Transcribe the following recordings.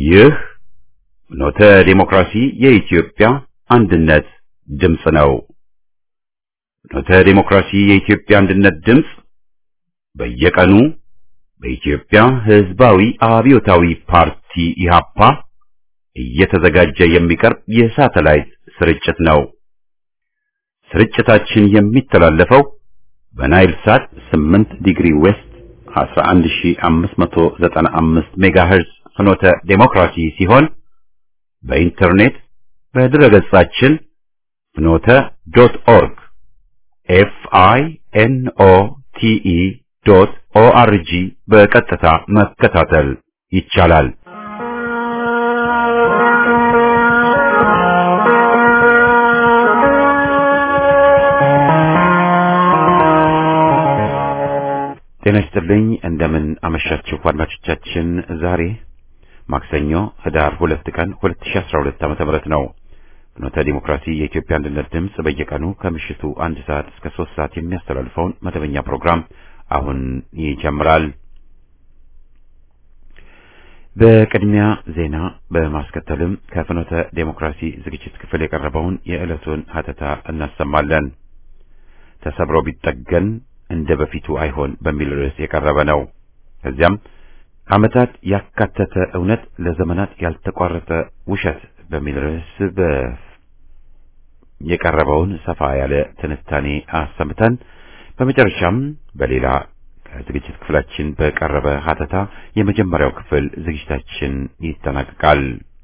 ይህ ኖተ ዴሞክራሲ የኢትዮጵያ አንድነት ድምፅ ነው። ኖተ ዴሞክራሲ የኢትዮጵያ አንድነት ድምፅ በየቀኑ በኢትዮጵያ ሕዝባዊ አብዮታዊ ፓርቲ ኢህአፓ እየተዘጋጀ የሚቀርብ የሳተላይት ስርጭት ነው። ስርጭታችን የሚተላለፈው በናይል ሳት 8 ዲግሪ ዌስት 11595 ሜጋሄርዝ ፍኖተ ዴሞክራሲ ሲሆን በኢንተርኔት በድረገጻችን ፍኖተ ዶት ኦርግ ኤፍ አይ ኤን ኦ ቲ ኢ ዶት ኦ አር ጂ በቀጥታ መከታተል ይቻላል። ጤና ይስጥልኝ። እንደምን አመሻችሁ አድማጮቻችን። ዛሬ ማክሰኞ ህዳር ሁለት ቀን 2012 ዓመተ ምህረት ነው። ፍኖተ ዲሞክራሲ የኢትዮጵያ አንድነት ድምፅ በየቀኑ ከምሽቱ አንድ ሰዓት እስከ ሶስት ሰዓት የሚያስተላልፈውን መደበኛ ፕሮግራም አሁን ይጀምራል። በቅድሚያ ዜና በማስከተልም ከፍኖተ ዴሞክራሲ ዝግጅት ክፍል የቀረበውን የዕለቱን ሀተታ እናሰማለን። ተሰብሮ ቢጠገን እንደ በፊቱ አይሆን በሚል ርዕስ የቀረበ ነው። ከዚያም ዓመታት ያካተተ እውነት ለዘመናት ያልተቋረጠ ውሸት በሚል ርዕስ የቀረበውን ሰፋ ያለ ትንታኔ አሰምተን በመጨረሻም በሌላ ከዝግጅት ክፍላችን በቀረበ ሀተታ የመጀመሪያው ክፍል ዝግጅታችን ይጠናቀቃል።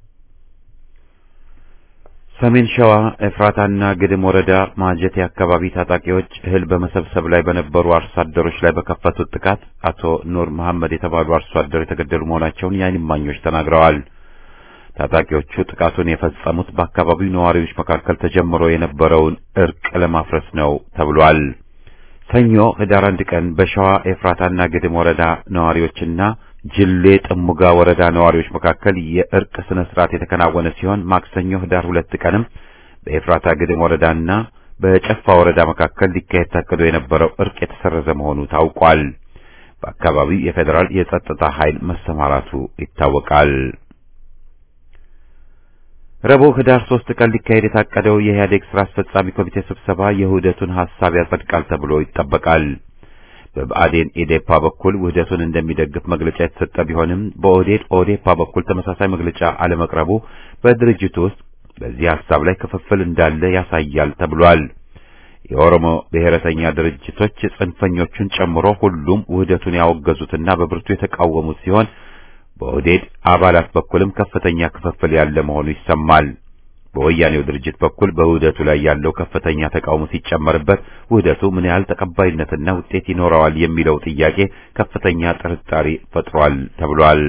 ሰሜን ሸዋ ኤፍራታና ግድም ወረዳ ማጀቴ አካባቢ ታጣቂዎች እህል በመሰብሰብ ላይ በነበሩ አርሶ አደሮች ላይ በከፈቱት ጥቃት አቶ ኑር መሐመድ የተባሉ አርሶ አደር የተገደሉ መሆናቸውን የዓይን እማኞች ተናግረዋል። ታጣቂዎቹ ጥቃቱን የፈጸሙት በአካባቢው ነዋሪዎች መካከል ተጀምሮ የነበረውን እርቅ ለማፍረስ ነው ተብሏል። ሰኞ ህዳር አንድ ቀን በሸዋ ኤፍራታና ግድም ወረዳ ነዋሪዎችና ጅሌ ጥሙጋ ወረዳ ነዋሪዎች መካከል የእርቅ ስነ ስርዓት የተከናወነ ሲሆን ማክሰኞ ህዳር ሁለት ቀንም በኤፍራታ ግድም ወረዳና በጨፋ ወረዳ መካከል ሊካሄድ ታቅዶ የነበረው እርቅ የተሰረዘ መሆኑ ታውቋል። በአካባቢው የፌዴራል የጸጥታ ኃይል መሰማራቱ ይታወቃል። ረቡዕ ህዳር ሶስት ቀን ሊካሄድ የታቀደው የኢህአዴግ ስራ አስፈጻሚ ኮሚቴ ስብሰባ የውህደቱን ሐሳብ ያጸድቃል ተብሎ ይጠበቃል። በብአዴን ኢዴፓ በኩል ውህደቱን እንደሚደግፍ መግለጫ የተሰጠ ቢሆንም በኦህዴድ ኦዴፓ በኩል ተመሳሳይ መግለጫ አለመቅረቡ በድርጅቱ ውስጥ በዚህ ሐሳብ ላይ ክፍፍል እንዳለ ያሳያል ተብሏል። የኦሮሞ ብሔረተኛ ድርጅቶች ጽንፈኞቹን ጨምሮ ሁሉም ውህደቱን ያወገዙትና በብርቱ የተቃወሙት ሲሆን በኦህዴድ አባላት በኩልም ከፍተኛ ክፍፍል ያለ መሆኑ ይሰማል። በወያኔው ድርጅት በኩል በውህደቱ ላይ ያለው ከፍተኛ ተቃውሞ ሲጨመርበት ውህደቱ ምን ያህል ተቀባይነትና ውጤት ይኖረዋል የሚለው ጥያቄ ከፍተኛ ጥርጣሬ ፈጥሯል ተብሏል።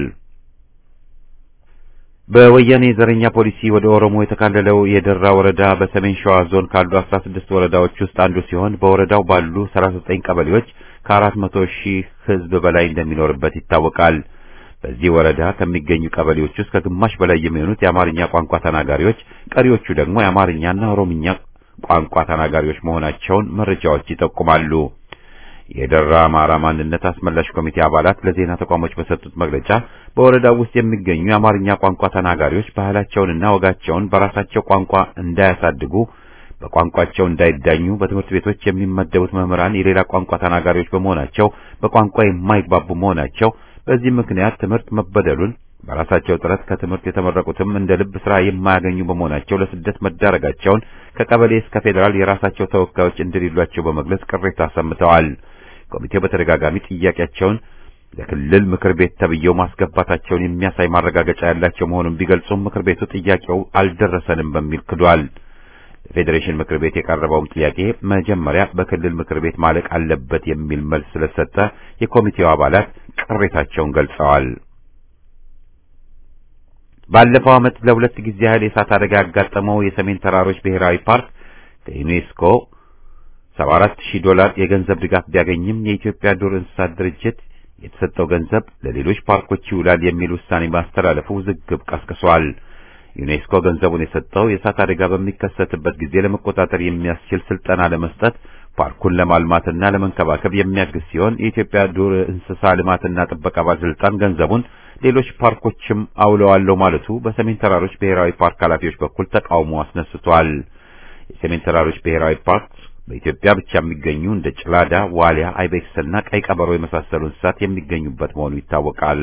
በወያኔ ዘረኛ ፖሊሲ ወደ ኦሮሞ የተካለለው የደራ ወረዳ በሰሜን ሸዋ ዞን ካሉ 16 ወረዳዎች ውስጥ አንዱ ሲሆን በወረዳው ባሉ 39 ቀበሌዎች ከ400 ሺህ ሕዝብ በላይ እንደሚኖርበት ይታወቃል። በዚህ ወረዳ ከሚገኙ ቀበሌዎች ውስጥ ከግማሽ በላይ የሚሆኑት የአማርኛ ቋንቋ ተናጋሪዎች፣ ቀሪዎቹ ደግሞ የአማርኛና ኦሮምኛ ቋንቋ ተናጋሪዎች መሆናቸውን መረጃዎች ይጠቁማሉ። የደራ አማራ ማንነት አስመላሽ ኮሚቴ አባላት ለዜና ተቋሞች በሰጡት መግለጫ በወረዳው ውስጥ የሚገኙ የአማርኛ ቋንቋ ተናጋሪዎች ባህላቸውንና ወጋቸውን በራሳቸው ቋንቋ እንዳያሳድጉ፣ በቋንቋቸው እንዳይዳኙ፣ በትምህርት ቤቶች የሚመደቡት መምህራን የሌላ ቋንቋ ተናጋሪዎች በመሆናቸው በቋንቋ የማይግባቡ መሆናቸው በዚህ ምክንያት ትምህርት መበደሉን በራሳቸው ጥረት ከትምህርት የተመረቁትም እንደ ልብ ስራ የማያገኙ በመሆናቸው ለስደት መዳረጋቸውን ከቀበሌ እስከ ፌዴራል የራሳቸው ተወካዮች እንደሌሏቸው በመግለጽ ቅሬታ አሰምተዋል። ኮሚቴው በተደጋጋሚ ጥያቄያቸውን ለክልል ምክር ቤት ተብየው ማስገባታቸውን የሚያሳይ ማረጋገጫ ያላቸው መሆኑን ቢገልጹም ምክር ቤቱ ጥያቄው አልደረሰንም በሚል ክዷል። ለፌዴሬሽን ምክር ቤት የቀረበውም ጥያቄ መጀመሪያ በክልል ምክር ቤት ማለቅ አለበት የሚል መልስ ስለሰጠ የኮሚቴው አባላት ቅሬታቸውን ገልጸዋል። ባለፈው ዓመት ለሁለት ጊዜ ያህል የእሳት አደጋ ያጋጠመው የሰሜን ተራሮች ብሔራዊ ፓርክ ከዩኔስኮ 74000 ዶላር የገንዘብ ድጋፍ ቢያገኝም የኢትዮጵያ ዱር እንስሳት ድርጅት የተሰጠው ገንዘብ ለሌሎች ፓርኮች ይውላል የሚል ውሳኔ ማስተላለፉ ውዝግብ ቀስቅሷል። ዩኔስኮ ገንዘቡን የሰጠው የእሳት አደጋ በሚከሰትበት ጊዜ ለመቆጣጠር የሚያስችል ስልጠና ለመስጠት ፓርኩን ለማልማትና ለመንከባከብ የሚያግዝ ሲሆን የኢትዮጵያ ዱር እንስሳ ልማትና ጥበቃ ባለስልጣን ገንዘቡን ሌሎች ፓርኮችም አውለዋለሁ ማለቱ በሰሜን ተራሮች ብሔራዊ ፓርክ ኃላፊዎች በኩል ተቃውሞ አስነስቷል። የሰሜን ተራሮች ብሔራዊ ፓርክ በኢትዮጵያ ብቻ የሚገኙ እንደ ጭላዳ፣ ዋሊያ፣ አይቤክስና ቀይ ቀበሮ የመሳሰሉ እንስሳት የሚገኙበት መሆኑ ይታወቃል።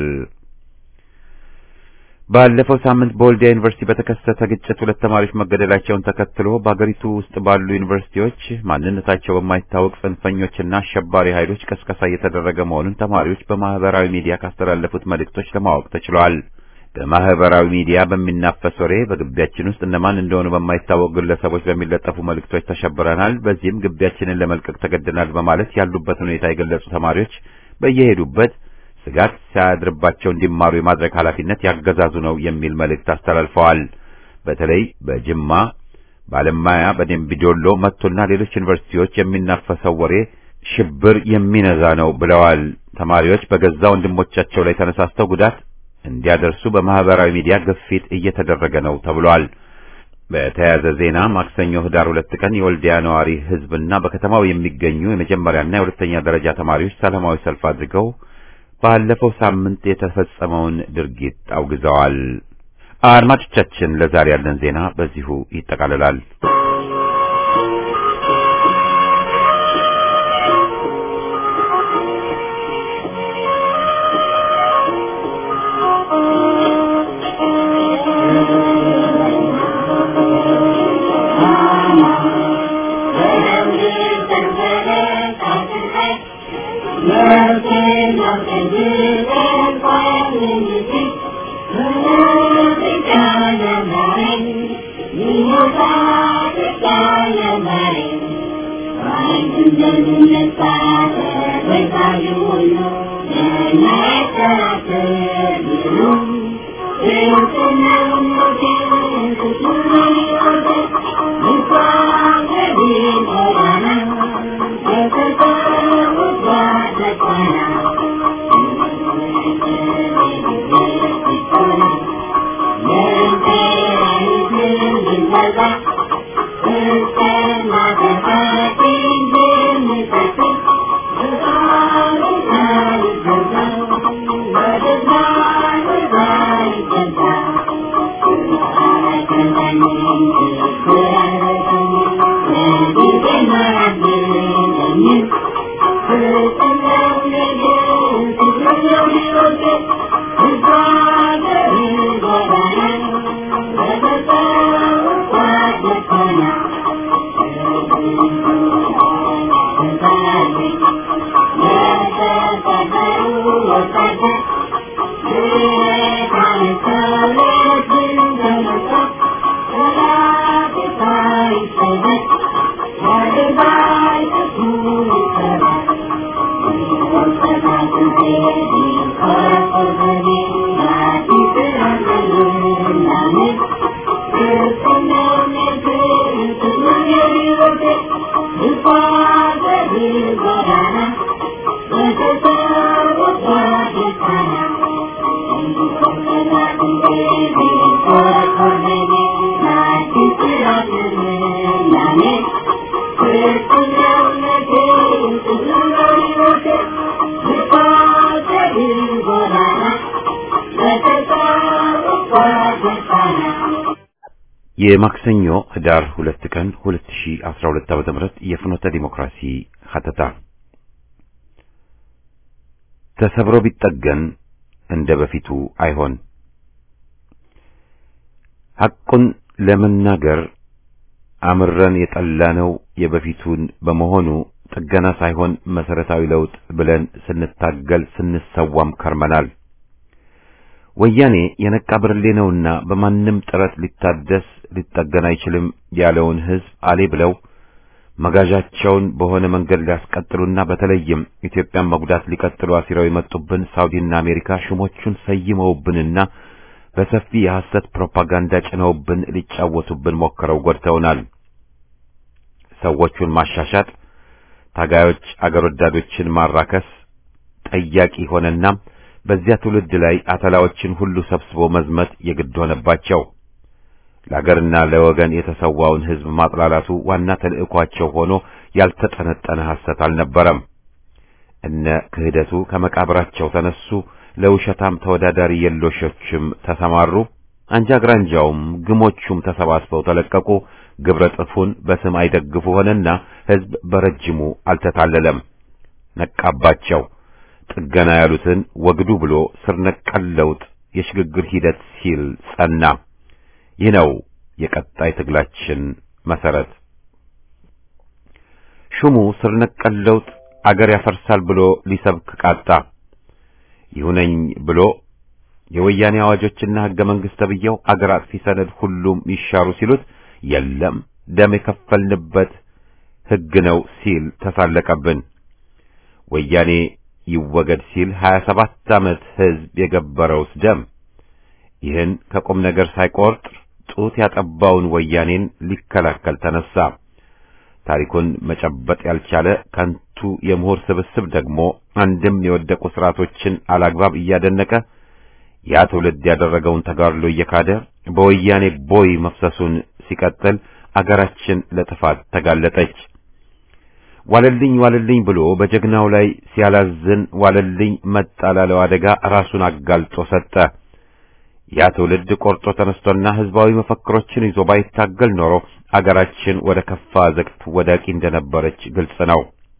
ባለፈው ሳምንት በወልዲያ ዩኒቨርሲቲ በተከሰተ ግጭት ሁለት ተማሪዎች መገደላቸውን ተከትሎ በአገሪቱ ውስጥ ባሉ ዩኒቨርሲቲዎች ማንነታቸው በማይታወቅ ጽንፈኞችና አሸባሪ ኃይሎች ቀስቀሳ እየተደረገ መሆኑን ተማሪዎች በማህበራዊ ሚዲያ ካስተላለፉት መልእክቶች ለማወቅ ተችሏል። በማህበራዊ ሚዲያ በሚናፈስ ወሬ በግቢያችን ውስጥ እነማን እንደሆኑ በማይታወቅ ግለሰቦች በሚለጠፉ መልእክቶች ተሸብረናል፣ በዚህም ግቢያችንን ለመልቀቅ ተገደናል በማለት ያሉበት ሁኔታ የገለጹ ተማሪዎች በየሄዱበት ስጋት ሳያድርባቸው እንዲማሩ የማድረግ ኃላፊነት ያገዛዙ ነው የሚል መልእክት አስተላልፈዋል። በተለይ በጅማ፣ ባለማያ፣ በደምቢዶሎ፣ መቶና ሌሎች ዩኒቨርሲቲዎች የሚናፈሰው ወሬ ሽብር የሚነዛ ነው ብለዋል። ተማሪዎች በገዛ ወንድሞቻቸው ላይ ተነሳስተው ጉዳት እንዲያደርሱ በማህበራዊ ሚዲያ ግፊት እየተደረገ ነው ተብሏል። በተያያዘ ዜና ማክሰኞ ህዳር ሁለት ቀን የወልዲያ ነዋሪ ህዝብና በከተማው የሚገኙ የመጀመሪያና የሁለተኛ ደረጃ ተማሪዎች ሰላማዊ ሰልፍ አድርገው ባለፈው ሳምንት የተፈጸመውን ድርጊት አውግዘዋል። አድማጮቻችን፣ ለዛሬ ያለን ዜና በዚሁ ይጠቃልላል። የማክሰኞ ህዳር ሁለት ቀን 2012 ዓ.ም የፍኖተ ዲሞክራሲ ሀተታ ተሰብሮ ቢጠገን እንደ በፊቱ አይሆን። ሐቁን ለመናገር አምረን የጠላነው የበፊቱን በመሆኑ ጥገና ሳይሆን መሰረታዊ ለውጥ ብለን ስንታገል ስንሰዋም ከርመናል። ወያኔ የነቃ ብርሌ ነውና በማንም ጥረት ሊታደስ ሊጠገን አይችልም ያለውን ህዝብ አሌ ብለው መጋዣቸውን በሆነ መንገድ ሊያስቀጥሉና በተለይም ኢትዮጵያን መጉዳት ሊቀጥሉ አሲረው የመጡብን ሳውዲና አሜሪካ ሹሞቹን ሰይመውብንና በሰፊ የሐሰት ፕሮፓጋንዳ ጭነውብን ሊጫወቱብን ሞክረው ጎድተውናል። ሰዎቹን ማሻሻጥ፣ ታጋዮች አገር ወዳዶችን ማራከስ ጠያቂ ሆነና በዚያ ትውልድ ላይ አተላዎችን ሁሉ ሰብስቦ መዝመት የግድ ሆነባቸው። ለአገርና ለወገን የተሰዋውን ህዝብ ማጥላላቱ ዋና ተልዕኳቸው ሆኖ ያልተጠነጠነ ሐሰት አልነበረም። እነ ክህደቱ ከመቃብራቸው ተነሱ። ለውሸታም ተወዳዳሪ የሎሾችም ተሰማሩ። አንጃ ግራንጃውም ግሞቹም ተሰባስበው ተለቀቁ። ግብረ ጥፉን በስም አይደግፉ ሆነና ሕዝብ በረጅሙ አልተታለለም። ነቃባቸው። ጥገና ያሉትን ወግዱ ብሎ ስር ነቀል ለውጥ የሽግግር ሂደት ሲል ጸና። ይህ ነው የቀጣይ ትግላችን መሰረት። ሹሙ ስር ነቀል ለውጥ አገር ያፈርሳል ብሎ ሊሰብክ ቃጣ። ይሁነኝ ብሎ የወያኔ አዋጆችና ሕገ መንግሥት ተብዬው አገር አጥፊ ሰነድ ሁሉም ይሻሩ ሲሉት የለም ደም የከፈልንበት ሕግ ነው ሲል ተሳለቀብን። ወያኔ ይወገድ ሲል ሀያ ሰባት ዓመት ሕዝብ የገበረውስ ደም ይህን ከቁም ነገር ሳይቆርጥ ጡት ያጠባውን ወያኔን ሊከላከል ተነሳ። ታሪኩን መጨበጥ ያልቻለ ከንቱ የምሁር ስብስብ ደግሞ አንድም የወደቁ ስርዓቶችን አላግባብ እያደነቀ ያ ትውልድ ያደረገውን ተጋድሎ እየካደ በወያኔ ቦይ መፍሰሱን ሲቀጥል አገራችን ለጥፋት ተጋለጠች። ዋለልኝ ዋለልኝ ብሎ በጀግናው ላይ ሲያላዝን ዋለልኝ መጣ ላለው አደጋ ራሱን አጋልጦ ሰጠ። ያ ትውልድ ቆርጦ ተነስቶና ህዝባዊ መፈክሮችን ይዞ ባይታገል ኖሮ አገራችን ወደ ከፋ ዘቅት ወዳቂ እንደነበረች ግልጽ ነው።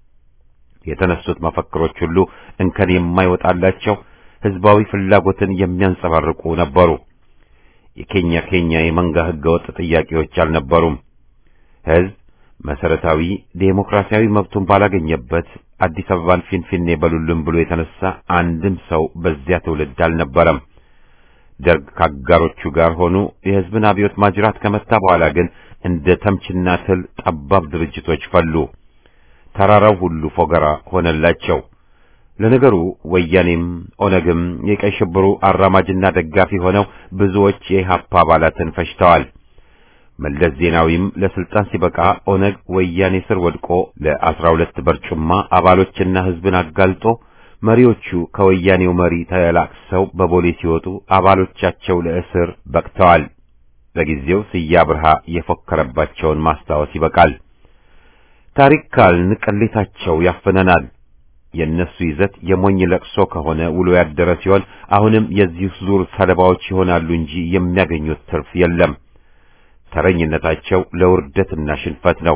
የተነሱት መፈክሮች ሁሉ እንከን የማይወጣላቸው ህዝባዊ ፍላጎትን የሚያንጸባርቁ ነበሩ። የኬኛ ኬኛ የመንጋ ህገወጥ ጥያቄዎች አልነበሩም። ህዝብ መሰረታዊ ዴሞክራሲያዊ መብቱን ባላገኘበት አዲስ አበባን ፊንፊኔ በሉልን ብሎ የተነሳ አንድም ሰው በዚያ ትውልድ አልነበረም። ደርግ ካጋሮቹ ጋር ሆኑ የህዝብን አብዮት ማጅራት ከመታ በኋላ ግን እንደ ተምችና ትል ጠባብ ድርጅቶች ፈሉ። ተራራው ሁሉ ፎገራ ሆነላቸው። ለነገሩ ወያኔም ኦነግም የቀይ ሽብሩ አራማጅና ደጋፊ ሆነው ብዙዎች የኢህአፓ አባላትን ፈጅተዋል። መለስ ዜናዊም ለስልጣን ሲበቃ ኦነግ ወያኔ ስር ወድቆ ለአስራ ሁለት በርጩማ አባሎችና ህዝብን አጋልጦ መሪዎቹ ከወያኔው መሪ ተላቅሰው በቦሌ ሲወጡ አባሎቻቸው ለእስር በቅተዋል። በጊዜው ስያ ብርሃ የፎከረባቸውን ማስታወስ ይበቃል። ታሪክ ካልን ቅሌታቸው ያፍነናል። የእነሱ ይዘት የሞኝ ለቅሶ ከሆነ ውሎ ያደረ ሲሆን አሁንም የዚህ ዙር ሰለባዎች ይሆናሉ እንጂ የሚያገኙት ትርፍ የለም። ተረኝነታቸው ለውርደትና ሽንፈት ነው።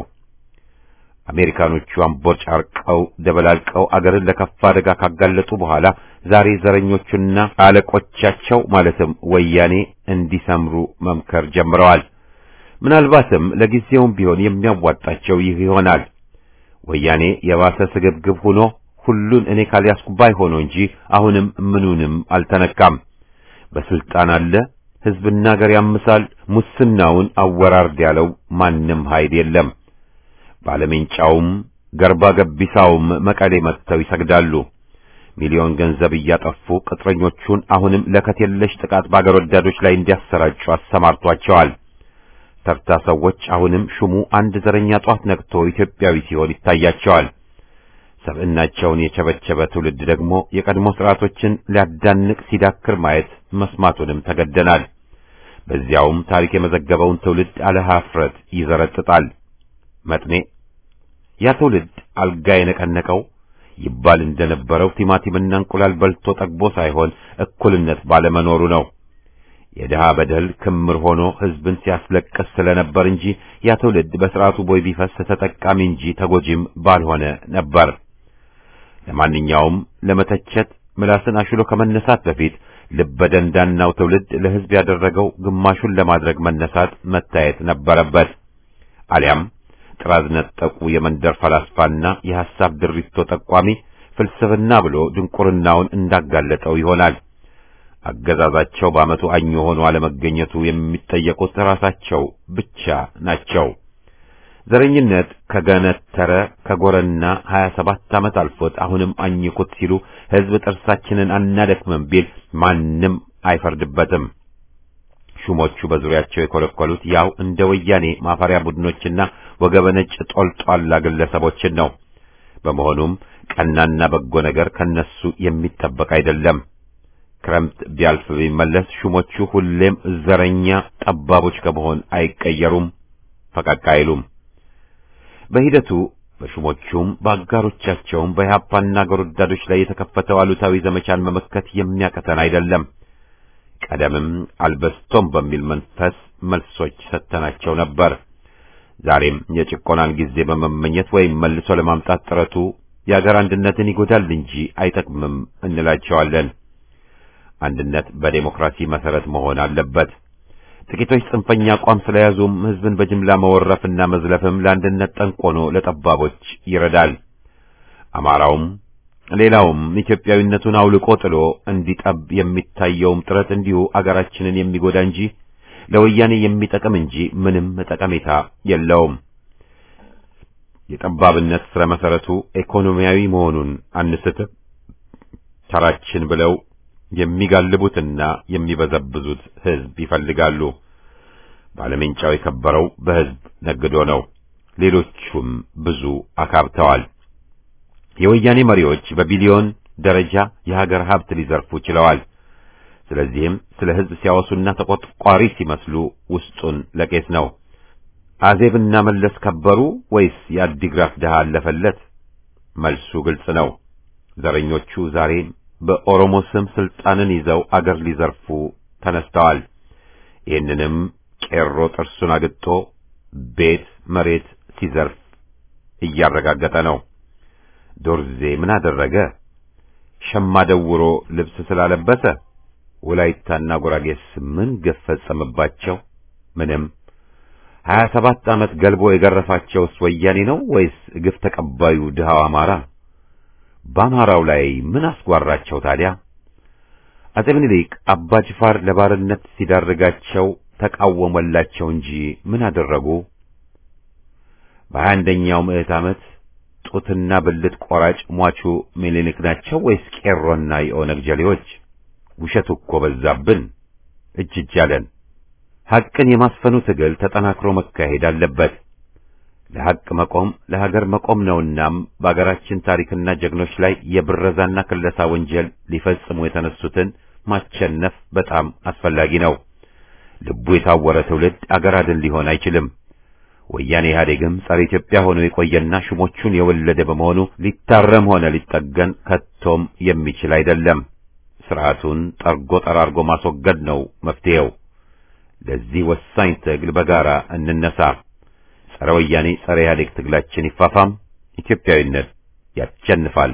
አሜሪካኖቹ አምቦጭ አርቀው ደበላልቀው አገርን ለከፋ አደጋ ካጋለጡ በኋላ ዛሬ ዘረኞቹና አለቆቻቸው ማለትም ወያኔ እንዲሰምሩ መምከር ጀምረዋል። ምናልባትም ለጊዜውም ቢሆን የሚያዋጣቸው ይህ ይሆናል። ወያኔ የባሰ ስግብግብ ሆኖ ሁሉን እኔ ካልያዝኩ ባይ ሆኖ እንጂ አሁንም ምኑንም አልተነካም። በስልጣን አለ፣ ህዝብና ሀገር ያምሳል። ሙስናውን አወራርድ ያለው ማንም ኃይል የለም። ባለሜንጫውም ገርባ ገቢሳውም መቀሌ መጥተው ይሰግዳሉ። ሚሊዮን ገንዘብ እያጠፉ ቅጥረኞቹን አሁንም ለከት የለሽ ጥቃት በአገር ወዳዶች ላይ እንዲያሰራጩ አሰማርቷቸዋል። ተርታ ሰዎች አሁንም ሹሙ አንድ ዘረኛ ጧት ነቅቶ ኢትዮጵያዊ ሲሆን ይታያቸዋል። ሰብዕናቸውን የቸበቸበ ትውልድ ደግሞ የቀድሞ ስርዓቶችን ሊያዳንቅ ሲዳክር ማየት መስማቱንም ተገደናል። በዚያውም ታሪክ የመዘገበውን ትውልድ አለ ኀፍረት ይዘረጥጣል። መጥኔ ያ ትውልድ አልጋ የነቀነቀው ይባል እንደነበረው ቲማቲምና እንቁላል በልቶ ጠግቦ ሳይሆን እኩልነት ባለመኖሩ ነው። የድሃ በደል ክምር ሆኖ ሕዝብን ሲያስለቅስ ስለነበር እንጂ ያ ትውልድ በሥርዓቱ ቦይ ቢፈስ ተጠቃሚ እንጂ ተጎጂም ባልሆነ ነበር። ለማንኛውም ለመተቸት ምላስን አሽሎ ከመነሳት በፊት ልበደንዳናው ትውልድ ለሕዝብ ያደረገው ግማሹን ለማድረግ መነሳት መታየት ነበረበት። አሊያም ጥራዝ ነጠቁ የመንደር ፈላስፋና የሐሳብ ድሪቶ ጠቋሚ ፍልስፍና ብሎ ድንቁርናውን እንዳጋለጠው ይሆናል። አገዛዛቸው በዓመቱ አኞ ሆኖ አለመገኘቱ የሚጠየቁት ራሳቸው ብቻ ናቸው። ዘረኝነት ከገነተረ ከጎረና ሀያ ሰባት ዓመት አልፎት አሁንም አኝኩት ሲሉ ሕዝብ ጥርሳችንን አናደክምም ቢል ማንም አይፈርድበትም። ሹሞቹ በዙሪያቸው የኮለኮሉት ያው እንደ ወያኔ ማፈሪያ ቡድኖችና ወገበነጭ ጦልጧላ ግለሰቦችን ነው። በመሆኑም ቀናና በጎ ነገር ከነሱ የሚጠበቅ አይደለም። ክረምት ቢያልፍ ቢመለስ ሹሞቹ ሁሌም ዘረኛ ጠባቦች ከመሆን አይቀየሩም፣ ፈቀቅ አይሉም። በሂደቱ በሹሞቹም በአጋሮቻቸውም በኢህአፓና አገር ወዳዶች ላይ የተከፈተው አሉታዊ ዘመቻን መመከት የሚያቀተን አይደለም። ቀደምም አልበስቶም በሚል መንፈስ መልሶች ሰጥተናቸው ነበር። ዛሬም የጭቆናን ጊዜ በመመኘት ወይም መልሶ ለማምጣት ጥረቱ የአገር አንድነትን ይጎዳል እንጂ አይጠቅምም እንላቸዋለን። አንድነት በዴሞክራሲ መሰረት መሆን አለበት። ጥቂቶች ጽንፈኛ አቋም ስለያዙም ህዝብን በጅምላ መወረፍና መዝለፍም ለአንድነት ጠንቆኖ ለጠባቦች ይረዳል። አማራውም ሌላውም ኢትዮጵያዊነቱን አውልቆ ጥሎ እንዲጠብ የሚታየውም ጥረት እንዲሁ አገራችንን የሚጎዳ እንጂ ለወያኔ የሚጠቅም እንጂ ምንም ጠቀሜታ የለውም። የጠባብነት ስረ መሰረቱ ኢኮኖሚያዊ መሆኑን አንስትም። ተራችን ብለው የሚጋልቡትና የሚበዘብዙት ህዝብ ይፈልጋሉ። ባለሜንጫው የከበረው በህዝብ ነግዶ ነው። ሌሎቹም ብዙ አካብተዋል። የወያኔ መሪዎች በቢሊዮን ደረጃ የሀገር ሀብት ሊዘርፉ ችለዋል። ስለዚህም ስለ ህዝብ ሲያወሱና ተቆጥቋሪ ሲመስሉ ውስጡን ለቄስ ነው። አዜብና መለስ ከበሩ ወይስ የአዲግራት ድሃ አለፈለት? መልሱ ግልጽ ነው። ዘረኞቹ ዛሬም በኦሮሞ ስም ስልጣንን ይዘው አገር ሊዘርፉ ተነስተዋል። ይህንንም ቄሮ ጥርሱን አግጦ ቤት መሬት ሲዘርፍ እያረጋገጠ ነው። ዶርዜ ምን አደረገ? ሸማ ደውሮ ልብስ ስላለበሰ ወላይታና ጉራጌስ ምን ግፍ ፈጸመባቸው? ምንም። ሀያ ሰባት ዓመት ገልቦ የገረፋቸውስ ወያኔ ነው ወይስ ግፍ ተቀባዩ ድሃው አማራ? በአማራው ላይ ምን አስጓራቸው ታዲያ? አጼ ምኒልክ አባ ጅፋር ለባርነት ሲዳርጋቸው ተቃወመላቸው እንጂ ምን አደረጉ? በሀያ አንደኛው ምዕት ዓመት ጡትና ብልት ቆራጭ ሟቹ ምኒልክ ናቸው ወይስ ቄሮና የኦነግ ጀሌዎች? ውሸቱ እኮ በዛብን፣ እጅ እጅ አለን። ሐቅን የማስፈኑ ትግል ተጠናክሮ መካሄድ አለበት። ለሐቅ መቆም ለሀገር መቆም ነውናም በአገራችን ታሪክና ጀግኖች ላይ የብረዛና ክለሳ ወንጀል ሊፈጽሙ የተነሱትን ማቸነፍ በጣም አስፈላጊ ነው። ልቡ የታወረ ትውልድ አገር አድን ሊሆን አይችልም። ወያኔ ኢህአዴግም ጸረ ኢትዮጵያ ሆኖ የቆየና ሹሞቹን የወለደ በመሆኑ ሊታረም ሆነ ሊጠገን ከቶም የሚችል አይደለም። ስርዓቱን ጠርጎ ጠራርጎ ማስወገድ ነው መፍትሄው። ለዚህ ወሳኝ ትግል በጋራ እንነሳ። ጸረ ወያኔ ጸረ ኢህአዴግ ትግላችን ይፋፋም። ኢትዮጵያዊነት ያሸንፋል።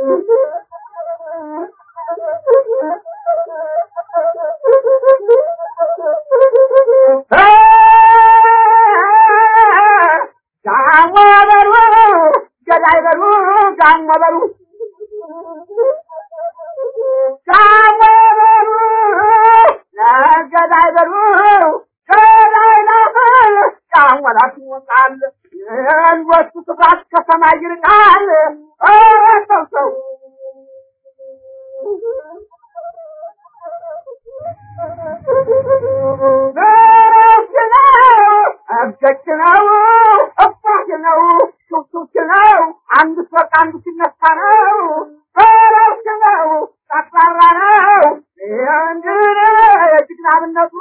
ጋሞ በሉ ገዳይ በሉ ጋሞ በሉ ጋሞ በሉ ገዳይ በሉ ገዳይ ነው ጋሞ ላት ይወጣል የእንወቱ ስፍራት ከሰማይ ይርቃል ኧረ ሰው ሰው በረፍት ነው እገች ነው እፋት ነው ሹክሹክ ነው አንዱ ሲወጣ አንዱ ሲነሳ ነው በረፍት ነው ጠቅላላ ነው እንድን የጅግናብነቱ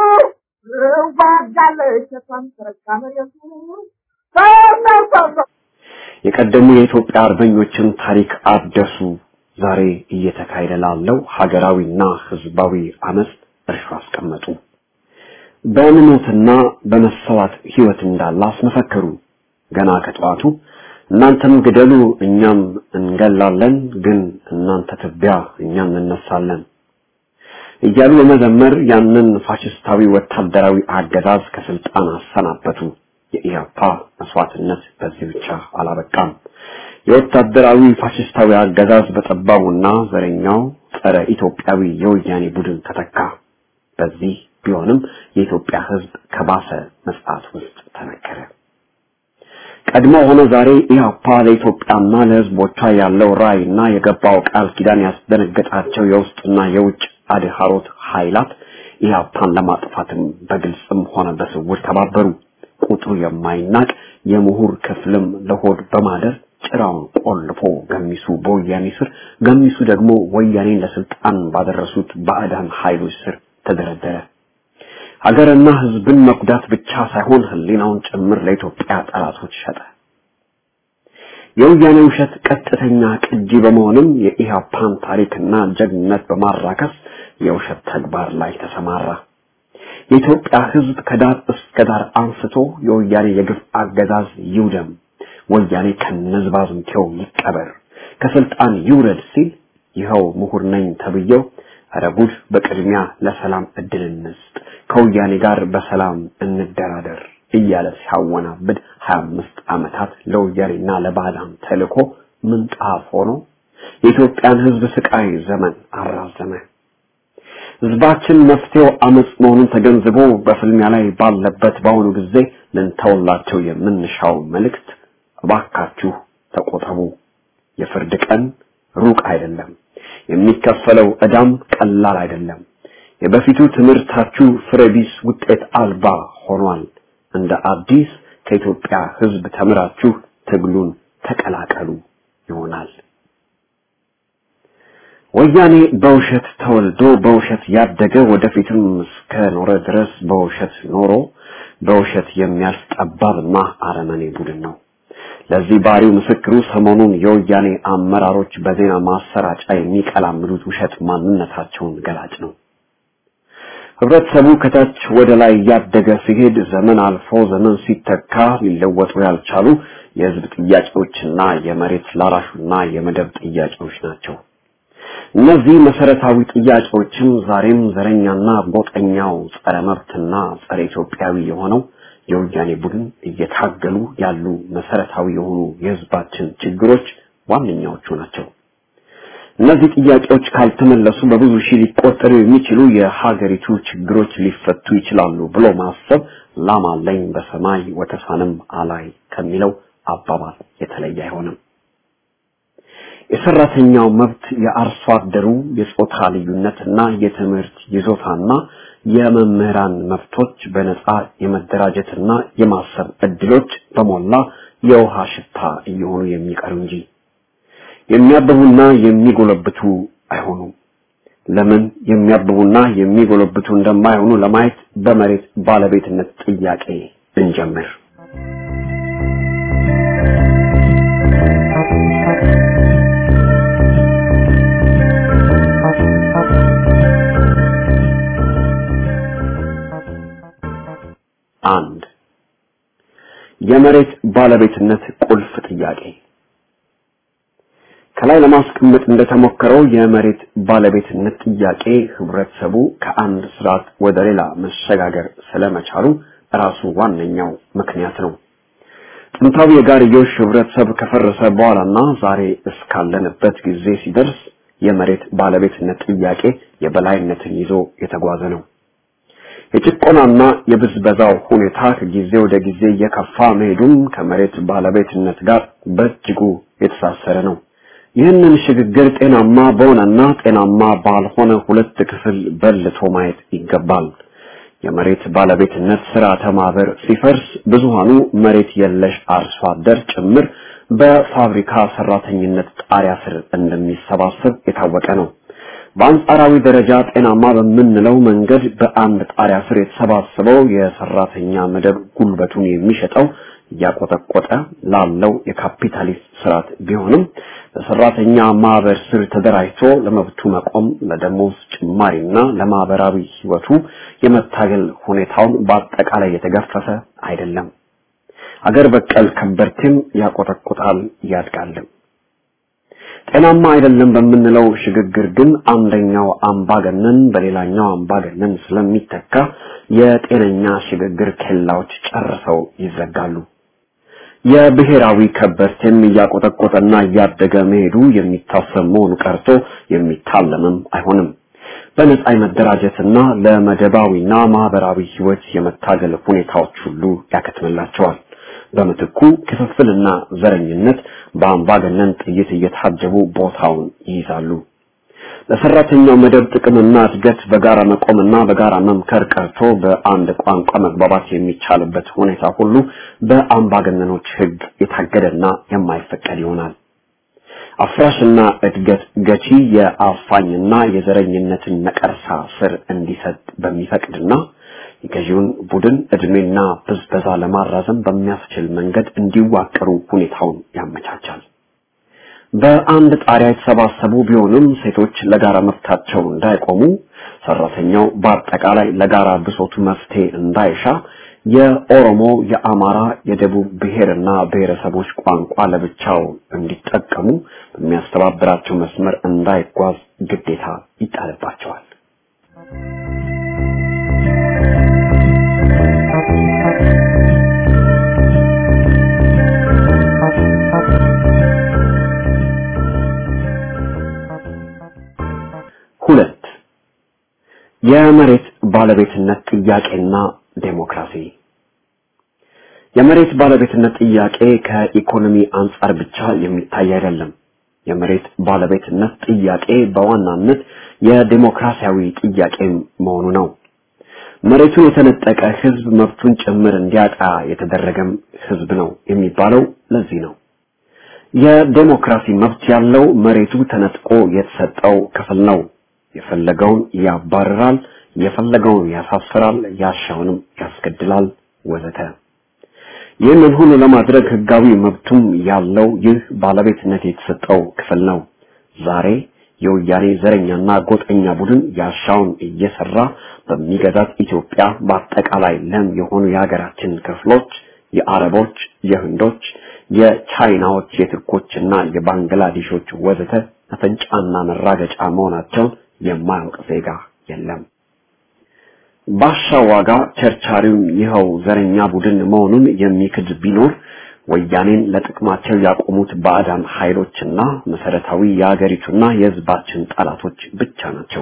ዋጋለች የሷን ተረጋ መሬቱ ሰው ሰው ሰው ሰው የቀደሙ የኢትዮጵያ አርበኞችን ታሪክ አደሱ። ዛሬ እየተካሄደ ላለው ሀገራዊና ህዝባዊ አመፅ እርሾ አስቀመጡ። በእምነትና በመሰዋት ህይወት እንዳለ አስመሰከሩ። ገና ከጠዋቱ እናንተም ግደሉ እኛም እንገላለን፣ ግን እናንተ ትቢያ እኛም እንነሳለን እያሉ በመዘመር ያንን ፋሽስታዊ ወታደራዊ አገዛዝ ከስልጣን አሰናበቱ። የኢህአፓ መስዋዕትነት በዚህ ብቻ አላበቃም። የወታደራዊ ፋሽስታዊ አገዛዝ በጠባቡና ዘረኛው ጸረ ኢትዮጵያዊ የወያኔ ቡድን ተተካ። በዚህ ቢሆንም የኢትዮጵያ ህዝብ ከባሰ መጽዓት ውስጥ ተነከረ። ቀድሞ ሆነ ዛሬ ኢህአፓ ለኢትዮጵያና ለህዝቦቿ ያለው ራዕይና የገባው ቃል ኪዳን ያስደነገጣቸው የውስጥና የውጭ አድሃሮት ኃይላት ኢህአፓን ለማጥፋትም በግልጽም ሆነ በስውር ተባበሩ። ቁጥሩ የማይናቅ የምሁር ክፍልም ለሆድ በማደር ጭራውን ቆልፎ ገሚሱ በወያኔ ስር፣ ገሚሱ ደግሞ ወያኔን ለስልጣን ባደረሱት ባዕዳን ኃይሎች ስር ተደረደረ። ሀገርና ህዝብን መጉዳት ብቻ ሳይሆን ህሊናውን ጭምር ለኢትዮጵያ ጠላቶች ሸጠ። የወያኔ ውሸት ቀጥተኛ ቅጂ በመሆንም የኢህአፓን ታሪክና ጀግንነት በማራከስ የውሸት ተግባር ላይ ተሰማራ። የኢትዮጵያ ህዝብ ከዳር እስከ ዳር አንስቶ የወያኔ የግፍ አገዛዝ ይውደም፣ ወያኔ ከነዝባዝንኬው ይቀበር፣ ከስልጣን ይውረድ ሲል ይኸው ምሁር ነኝ ተብዬው ኧረ ጉድ በቅድሚያ ለሰላም እድል እንስጥ፣ ከወያኔ ጋር በሰላም እንደራደር እያለ ሲያወናብድ ሀያ አምስት ዓመታት ለወያኔና ለባዕዳን ተልኮ ምንጣፍ ሆኖ የኢትዮጵያን ህዝብ ስቃይ ዘመን አራዘመ። ህዝባችን መፍትሄው አመጽ መሆኑን ተገንዝቦ በፍልሚያ ላይ ባለበት በአሁኑ ጊዜ ልንተውላቸው የምንሻው መልእክት እባካችሁ ተቆጠቡ። የፍርድ ቀን ሩቅ አይደለም። የሚከፈለው ዕዳም ቀላል አይደለም። የበፊቱ ትምህርታችሁ ፍሬቢስ ውጤት አልባ ሆኗል። እንደ አዲስ ከኢትዮጵያ ህዝብ ተምራችሁ ትግሉን ተቀላቀሉ ይሆናል። ወያኔ በውሸት ተወልዶ በውሸት ያደገ ወደፊትም እስከ ኖረ ድረስ በውሸት ኖሮ በውሸት የሚያልፍ ጠባብና አረመኔ ቡድን ነው። ለዚህ ባሪው ምስክሩ ሰሞኑን የወያኔ አመራሮች በዜና ማሰራጫ የሚቀላምዱት ውሸት ማንነታቸውን ገላጭ ነው። ህብረተሰቡ ከታች ወደ ላይ እያደገ ሲሄድ ዘመን አልፎ ዘመን ሲተካ ሊለወጡ ያልቻሉ የህዝብ ጥያቄዎችና የመሬት ላራሹና የመደብ ጥያቄዎች ናቸው። እነዚህ መሰረታዊ ጥያቄዎችም ዛሬም ዘረኛና ጎጠኛው ጸረ መብትና ጸረ ኢትዮጵያዊ የሆነው የወያኔ ቡድን እየታገሉ ያሉ መሰረታዊ የሆኑ የህዝባችን ችግሮች ዋነኛዎቹ ናቸው። እነዚህ ጥያቄዎች ካልተመለሱ በብዙ ሺህ ሊቆጠሩ የሚችሉ የሀገሪቱ ችግሮች ሊፈቱ ይችላሉ ብሎ ማሰብ ላም አለኝ በሰማይ ወተሳንም አላይ ከሚለው አባባል የተለየ አይሆንም። የሰራተኛው መብት፣ የአርሶ አደሩ የጾታ ልዩነትና የትምህርት ይዞታና የመምህራን መብቶች፣ በነፃ የመደራጀትና የማሰብ እድሎች በሞላ የውሃ ሽታ እየሆኑ የሚቀሩ እንጂ የሚያብቡና የሚጎለብቱ አይሆኑም። ለምን የሚያብቡና የሚጎለብቱ እንደማይሆኑ ለማየት በመሬት ባለቤትነት ጥያቄ እንጀምር። አንድ የመሬት ባለቤትነት ቁልፍ ጥያቄ ከላይ ለማስቀመጥ እንደተሞከረው የመሬት ባለቤትነት ጥያቄ ህብረተሰቡ ከአንድ ስርዓት ወደ ሌላ መሸጋገር ስለመቻሉ ራሱ ዋነኛው ምክንያት ነው። ጥንታዊ የጋርዮሽ ህብረተሰብ ከፈረሰ በኋላና ዛሬ እስካለንበት ጊዜ ሲደርስ የመሬት ባለቤትነት ጥያቄ የበላይነትን ይዞ የተጓዘ ነው። የጭቆናና የብዝበዛው ሁኔታ ከጊዜ ወደ ጊዜ እየከፋ መሄዱም ከመሬት ባለቤትነት ጋር በእጅጉ የተሳሰረ ነው። ይህንን ሽግግር ጤናማ በሆነና ጤናማ ባልሆነ ሁለት ክፍል በልቶ ማየት ይገባል። የመሬት ባለቤትነት ስርዓተ ማህበር ሲፈርስ ብዙሃኑ መሬት የለሽ አርሶ አደር ጭምር በፋብሪካ ሰራተኝነት ጣሪያ ስር እንደሚሰባሰብ የታወቀ ነው። በአንጻራዊ ደረጃ ጤናማ በምንለው መንገድ በአንድ ጣሪያ ስር የተሰባሰበው የሰራተኛ መደብ ጉልበቱን የሚሸጠው እያቆጠቆጠ ላለው የካፒታሊስት ስርዓት ቢሆንም በሰራተኛ ማህበር ስር ተደራጅቶ ለመብቱ መቆም ለደሞዝ ጭማሪና ለማህበራዊ ህይወቱ የመታገል ሁኔታውን በአጠቃላይ የተገፈፈ አይደለም። አገር በቀል ከበርቴም ያቆጠቁጣል ያድጋልም። ጤናማ አይደለም በምንለው ሽግግር ግን አንደኛው አምባገነን በሌላኛው አምባገነን ስለሚተካ የጤነኛ ሽግግር ኬላዎች ጨርሰው ይዘጋሉ። የብሔራዊ ከበርቴም እያቆጠቆጠና እያደገ መሄዱ የሚታሰብ መሆኑ ቀርቶ የሚታለምም አይሆንም። በነጻ የመደራጀትና ለመደባዊና ማህበራዊ ህይወት የመታገል ሁኔታዎች ሁሉ ያከትምላቸዋል። በምትኩ ክፍፍልና ዘረኝነት በአምባገነን ጥይት እየታጀቡ ቦታውን ይይዛሉ። ለሰራተኛው መደብ ጥቅምና እድገት በጋራ መቆምና በጋራ መምከር ቀርቶ በአንድ ቋንቋ መግባባት የሚቻልበት ሁኔታ ሁሉ በአምባገነኖች ህግ የታገደና የማይፈቀድ ይሆናል። አፍራሽና እድገት ገቺ የአፋኝና የዘረኝነትን ነቀርሳ ስር እንዲሰጥ በሚፈቅድና የገዢውን ቡድን እድሜና ብዝበዛ ለማራዘም በሚያስችል መንገድ እንዲዋቀሩ ሁኔታውን ያመቻቻል። በአንድ ጣሪያ የተሰባሰቡ ቢሆንም ሴቶች ለጋራ መብታቸው እንዳይቆሙ፣ ሰራተኛው በአጠቃላይ ለጋራ ብሶቱ መፍትሄ እንዳይሻ፣ የኦሮሞ፣ የአማራ፣ የደቡብ ብሔርና ብሔረሰቦች ቋንቋ ለብቻው እንዲጠቀሙ በሚያስተባብራቸው መስመር እንዳይጓዝ ግዴታ ይጣልባቸዋል። ሁለት የመሬት ባለቤትነት ጥያቄና ዴሞክራሲ የመሬት ባለቤትነት ጥያቄ ከኢኮኖሚ አንጻር ብቻ የሚታይ አይደለም። የመሬት ባለቤትነት ጥያቄ በዋናነት የዴሞክራሲያዊ ጥያቄ መሆኑ ነው። መሬቱን የተነጠቀ ህዝብ መብቱን ጭምር እንዲያጣ የተደረገም ህዝብ ነው የሚባለው ለዚህ ነው። የዴሞክራሲ መብት ያለው መሬቱ ተነጥቆ የተሰጠው ክፍል ነው። የፈለገውን ያባርራል፣ የፈለገውን ያሳፍራል፣ ያሻውንም ያስገድላል ወዘተ። ይህንን ሁሉ ለማድረግ ህጋዊ መብቱም ያለው ይህ ባለቤትነት የተሰጠው ክፍል ነው። ዛሬ የወያኔ ዘረኛና ጎጠኛ ቡድን ያሻውን እየሰራ በሚገዛት ኢትዮጵያ በአጠቃላይ ለም የሆኑ የሀገራችን ክፍሎች የአረቦች፣ የህንዶች፣ የቻይናዎች፣ የቱርኮችና የባንግላዴሾች ወዘተ መፈንጫና መራገጫ መሆናቸውን የማያውቅ ዜጋ የለም። ባሻ ዋጋ ቸርቻሪው ይኸው ዘረኛ ቡድን መሆኑን የሚክድ ቢኖር ወያኔን ለጥቅማቸው ያቆሙት ባዕዳን ኃይሎችና መሰረታዊ የአገሪቱና የህዝባችን ጠላቶች ብቻ ናቸው።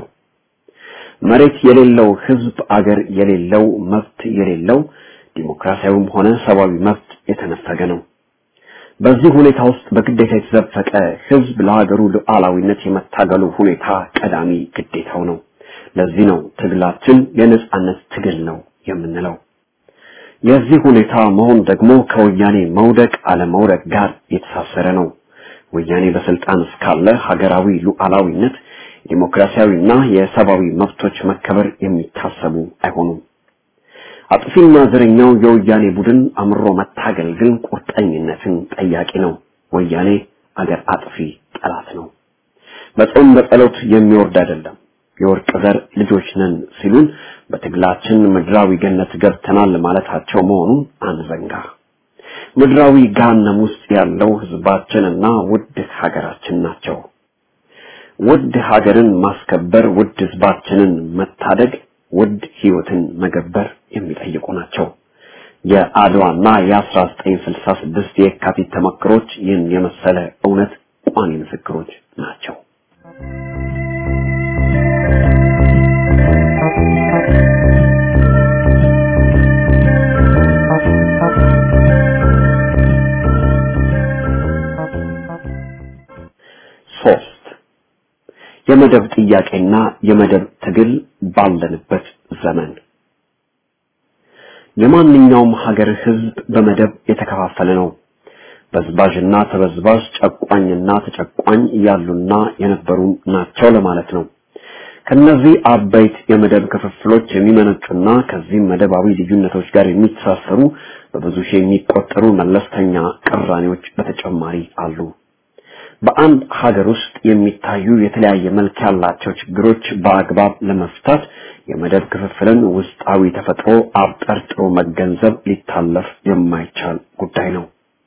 መሬት የሌለው ህዝብ አገር የሌለው መብት የሌለው ዲሞክራሲያዊም ሆነ ሰብአዊ መብት የተነፈገ ነው። በዚህ ሁኔታ ውስጥ በግዴታ የተዘፈቀ ህዝብ ለሀገሩ ሉዓላዊነት የመታገሉ ሁኔታ ቀዳሚ ግዴታው ነው። ለዚህ ነው ትግላችን የነጻነት ትግል ነው የምንለው። የዚህ ሁኔታ መሆን ደግሞ ከወያኔ መውደቅ አለመውደቅ ጋር የተሳሰረ ነው። ወያኔ በስልጣን እስካለ ሀገራዊ ሉዓላዊነት፣ ዲሞክራሲያዊና የሰብአዊ መብቶች መከበር የሚታሰቡ አይሆኑም። አጥፊና ዘረኛው የወያኔ ቡድን አምሮ መታገል ግን ቁርጠኝነትን ጠያቂ ነው። ወያኔ አገር አጥፊ ጠላት ነው። በጾም በጸሎት የሚወርድ አይደለም። የወርቅ ዘር ልጆች ነን ሲሉን በትግላችን ምድራዊ ገነት ገብተናል ማለታቸው መሆኑን አንዘንጋ። ምድራዊ ገሃነም ውስጥ ያለው ህዝባችንና ውድ ሀገራችን ናቸው። ውድ ሀገርን ማስከበር፣ ውድ ህዝባችንን መታደግ፣ ውድ ህይወትን መገበር የሚጠይቁ ናቸው። የአድዋና የ1966 የካቲት ተመክሮች ይህን የመሰለ እውነት ቋሚ ምስክሮች ናቸው። ሶስት የመደብ ጥያቄና የመደብ ትግል ባለንበት ዘመን የማንኛውም ሀገር ህዝብ በመደብ የተከፋፈለ ነው። በዝባዥና ተበዝባዥ፣ ጨቋኝና ተጨቋኝ ያሉና የነበሩ ናቸው ለማለት ነው። ከነዚህ አበይት የመደብ ክፍፍሎች የሚመነጩና ከዚህም መደባዊ ልዩነቶች ጋር የሚተሳሰሩ በብዙ ሺህ የሚቆጠሩ መለስተኛ ቅራኔዎች በተጨማሪ አሉ። በአንድ ሀገር ውስጥ የሚታዩ የተለያየ መልክ ያላቸው ችግሮች በአግባብ ለመፍታት የመደብ ክፍፍልን ውስጣዊ ተፈጥሮ አብጠርጥሮ መገንዘብ ሊታለፍ የማይቻል ጉዳይ ነው።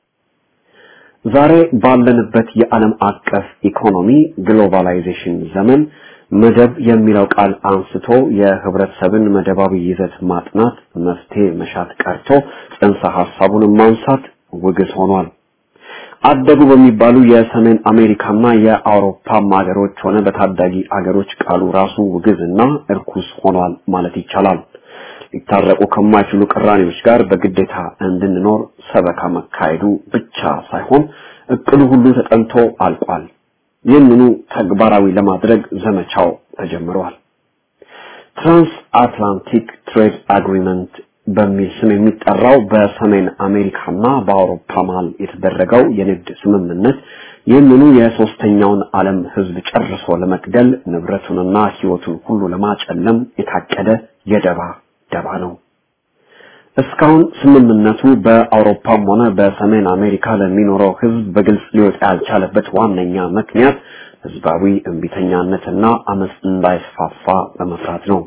ዛሬ ባለንበት የዓለም አቀፍ ኢኮኖሚ ግሎባላይዜሽን ዘመን መደብ የሚለው ቃል አንስቶ የህብረተሰብን መደባዊ ይዘት ማጥናት መፍትሄ መሻት ቀርቶ ጽንሰ ሐሳቡን ማንሳት ውግዝ ሆኗል። አደጉ በሚባሉ የሰሜን አሜሪካና የአውሮፓ ሀገሮች ሆነ በታዳጊ አገሮች ቃሉ ራሱ ውግዝና እርኩስ ሆኗል ማለት ይቻላል። ሊታረቁ ከማይችሉ ቅራኔዎች ጋር በግዴታ እንድንኖር ሰበካ መካሄዱ ብቻ ሳይሆን እቅዱ ሁሉ ተጠንቶ አልቋል። ይህንኑ ተግባራዊ ለማድረግ ዘመቻው ተጀምሯል። ትራንስ አትላንቲክ ትሬድ አግሪመንት በሚል ስም የሚጠራው በሰሜን አሜሪካና በአውሮፓ መሃል የተደረገው የንግድ ስምምነት ይህንኑ የሶስተኛውን ዓለም ህዝብ ጨርሶ ለመግደል ንብረቱንና ህይወቱን ሁሉ ለማጨለም የታቀደ የደባ ደባ ነው። እስካሁን ስምምነቱ በአውሮፓም ሆነ በሰሜን አሜሪካ ለሚኖረው ህዝብ በግልጽ ሊወጣ ያልቻለበት ዋነኛ ምክንያት ህዝባዊ እምቢተኛነትና አመፅ እንዳይስፋፋ በመፍራት ነው።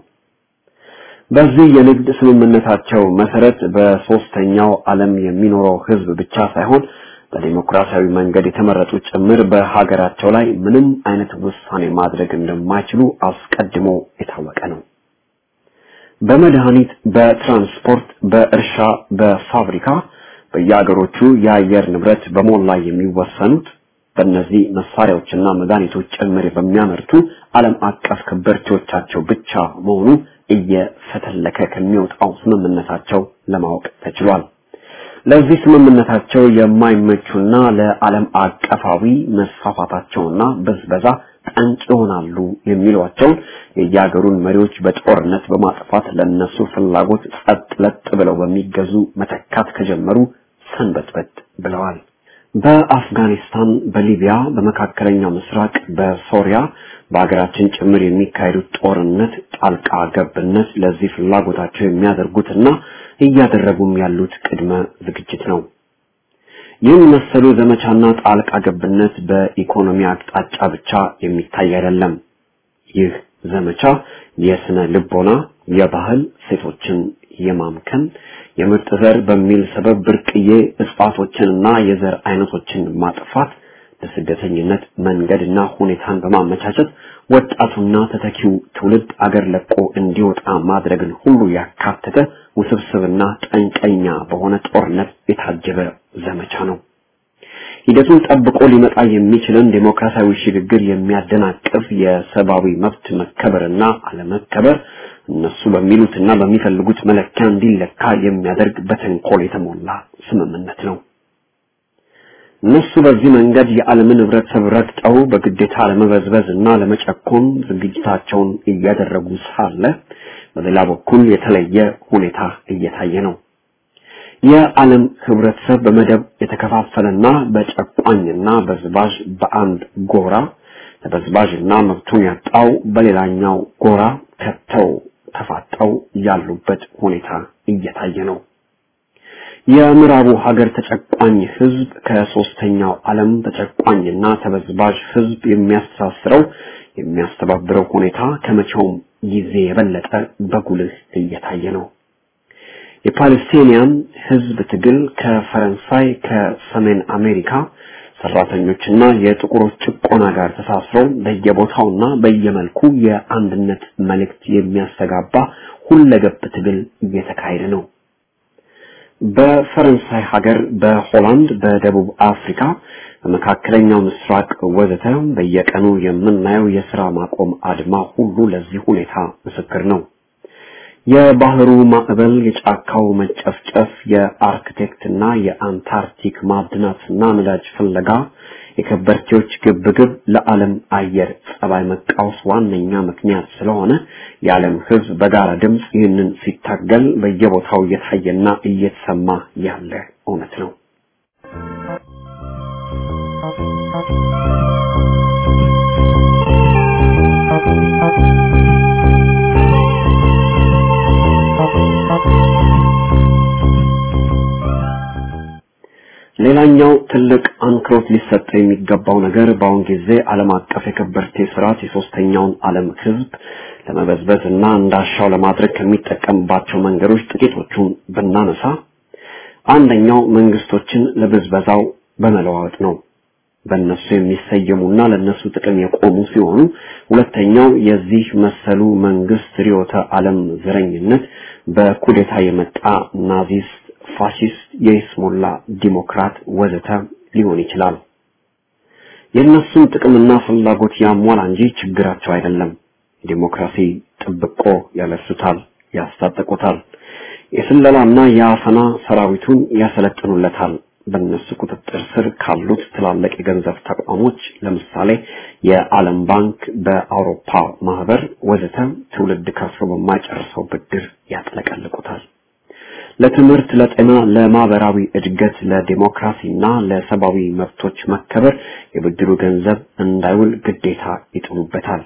በዚህ የንግድ ስምምነታቸው መሰረት በሶስተኛው ዓለም የሚኖረው ህዝብ ብቻ ሳይሆን በዲሞክራሲያዊ መንገድ የተመረጡ ጭምር በሀገራቸው ላይ ምንም አይነት ውሳኔ ማድረግ እንደማይችሉ አስቀድሞ የታወቀ ነው። በመድኃኒት፣ በትራንስፖርት፣ በእርሻ፣ በፋብሪካ በየሀገሮቹ የአየር ንብረት በሞላ የሚወሰኑት በእነዚህ መሳሪያዎችና መድኃኒቶች ጭምር በሚያመርቱ ዓለም አቀፍ ከበርቴዎቻቸው ብቻ መሆኑ እየፈተለከ ከሚወጣው ስምምነታቸው ለማወቅ ተችሏል። ለዚህ ስምምነታቸው የማይመቹና ለዓለም አቀፋዊ መስፋፋታቸውና ብዝበዛ ጠንቅ ይሆናሉ የሚሏቸውን የየሀገሩን መሪዎች በጦርነት በማጥፋት ለነሱ ፍላጎት ጸጥ ለጥ ብለው በሚገዙ መተካት ከጀመሩ ሰንበትበት ብለዋል። በአፍጋኒስታን፣ በሊቢያ፣ በመካከለኛው ምስራቅ፣ በሶሪያ በሀገራችን ጭምር የሚካሄዱት ጦርነት ጣልቃ ገብነት ለዚህ ፍላጎታቸው የሚያደርጉትና እያደረጉም ያሉት ቅድመ ዝግጅት ነው። ይህን መሰሉ ዘመቻና ጣልቃ ገብነት በኢኮኖሚ አቅጣጫ ብቻ የሚታይ አይደለም። ይህ ዘመቻ የስነ ልቦና፣ የባህል ሴቶችን የማምከን የምርጥ ዘር በሚል ሰበብ ብርቅዬ እጽዋቶችንና የዘር አይነቶችን ማጥፋት ለስደተኝነት መንገድና ሁኔታን በማመቻቸት ወጣቱና ተተኪው ትውልድ አገር ለቆ እንዲወጣ ማድረግን ሁሉ ያካተተ ውስብስብና ጠንቀኛ በሆነ ጦርነት የታጀበ ዘመቻ ነው። ሂደቱን ጠብቆ ሊመጣ የሚችልን ዴሞክራሲያዊ ሽግግር የሚያደናቅፍ የሰብአዊ መብት መከበርና አለመከበር እነሱ በሚሉትና በሚፈልጉት መለኪያ እንዲለካ የሚያደርግ በተንኮል የተሞላ ስምምነት ነው። እነሱ በዚህ መንገድ የዓለምን ህብረተሰብ ረግጠው በግዴታ ለመበዝበዝ እና ለመጨኮን ዝግጅታቸውን እያደረጉ ሳለ በሌላ በኩል የተለየ ሁኔታ እየታየ ነው። የዓለም ህብረተሰብ በመደብ የተከፋፈለና በጨቋኝና በዝባዥ በአንድ ጎራ ተበዝባዥና መብቱን ያጣው በሌላኛው ጎራ ከተው ተፋጠው ያሉበት ሁኔታ እየታየ ነው። የምዕራቡ ሀገር ተጨቋኝ ህዝብ ከሶስተኛው ዓለም ተጨቋኝና ተበዝባዥ ህዝብ የሚያስተሳስረው የሚያስተባብረው ሁኔታ ከመቼውም ጊዜ የበለጠ በጉልህ እየታየ ነው። የፓለስቲኒያን ህዝብ ትግል ከፈረንሳይ ከሰሜን አሜሪካ ሰራተኞችና የጥቁሮች ጭቆና ጋር ተሳስረው በየቦታውና በየመልኩ የአንድነት መልእክት የሚያስተጋባ ሁለገብ ትግል እየተካሄደ ነው። በፈረንሳይ ሀገር፣ በሆላንድ፣ በደቡብ አፍሪካ፣ በመካከለኛው ምስራቅ ወዘተ በየቀኑ የምናየው የስራ ማቆም አድማ ሁሉ ለዚህ ሁኔታ ምስክር ነው። የባህሩ ማዕበል፣ የጫካው መጨፍጨፍ፣ የአርክቴክትና የአንታርክቲክ ማዕድናትና ነዳጅ ፍለጋ፣ የከበርቴዎች ግብግብ ለዓለም አየር ጸባይ መቃወስ ዋነኛ ምክንያት ስለሆነ የዓለም ሕዝብ በጋራ ድምፅ ይህንን ሲታገል በየቦታው እየታየና እየተሰማ ያለ እውነት ነው። ሌላኛው ትልቅ አንክሮት ሊሰጠው የሚገባው ነገር በአሁን ጊዜ ዓለም አቀፍ የከበርቴ ስርዓት የሶስተኛውን ዓለም ህዝብ ለመበዝበዝ እና እንዳሻው ለማድረግ ከሚጠቀምባቸው መንገዶች ጥቂቶቹን ብናነሳ አንደኛው መንግስቶችን ለብዝበዛው በመለዋወጥ ነው። በእነሱ የሚሰየሙና ለእነሱ ጥቅም የቆሙ ሲሆኑ፣ ሁለተኛው የዚህ መሰሉ መንግስት ርዕዮተ ዓለም ዘረኝነት በኩዴታ የመጣ ናዚስት ፋሺስት፣ የይስሙላ ዲሞክራት ወዘተ ሊሆን ይችላል። የእነሱን ጥቅምና ፍላጎት ያሟላ እንጂ ችግራቸው አይደለም። ዲሞክራሲ ጥብቆ ያለብሱታል፣ ያስታጠቁታል። የስለላና የአፈና ሰራዊቱን ያሰለጥኑለታል። በእነሱ ቁጥጥር ስር ካሉት ትላልቅ የገንዘብ ተቋሞች ለምሳሌ የዓለም ባንክ፣ በአውሮፓ ማህበር ወዘተ ትውልድ ከፍሎ በማይጨርሰው ብድር ያጥለቀልቁታል። ለትምህርት፣ ለጤና፣ ለማህበራዊ እድገት፣ ለዲሞክራሲና ለሰብአዊ መብቶች መከበር የብድሩ ገንዘብ እንዳይውል ግዴታ ይጥሉበታል።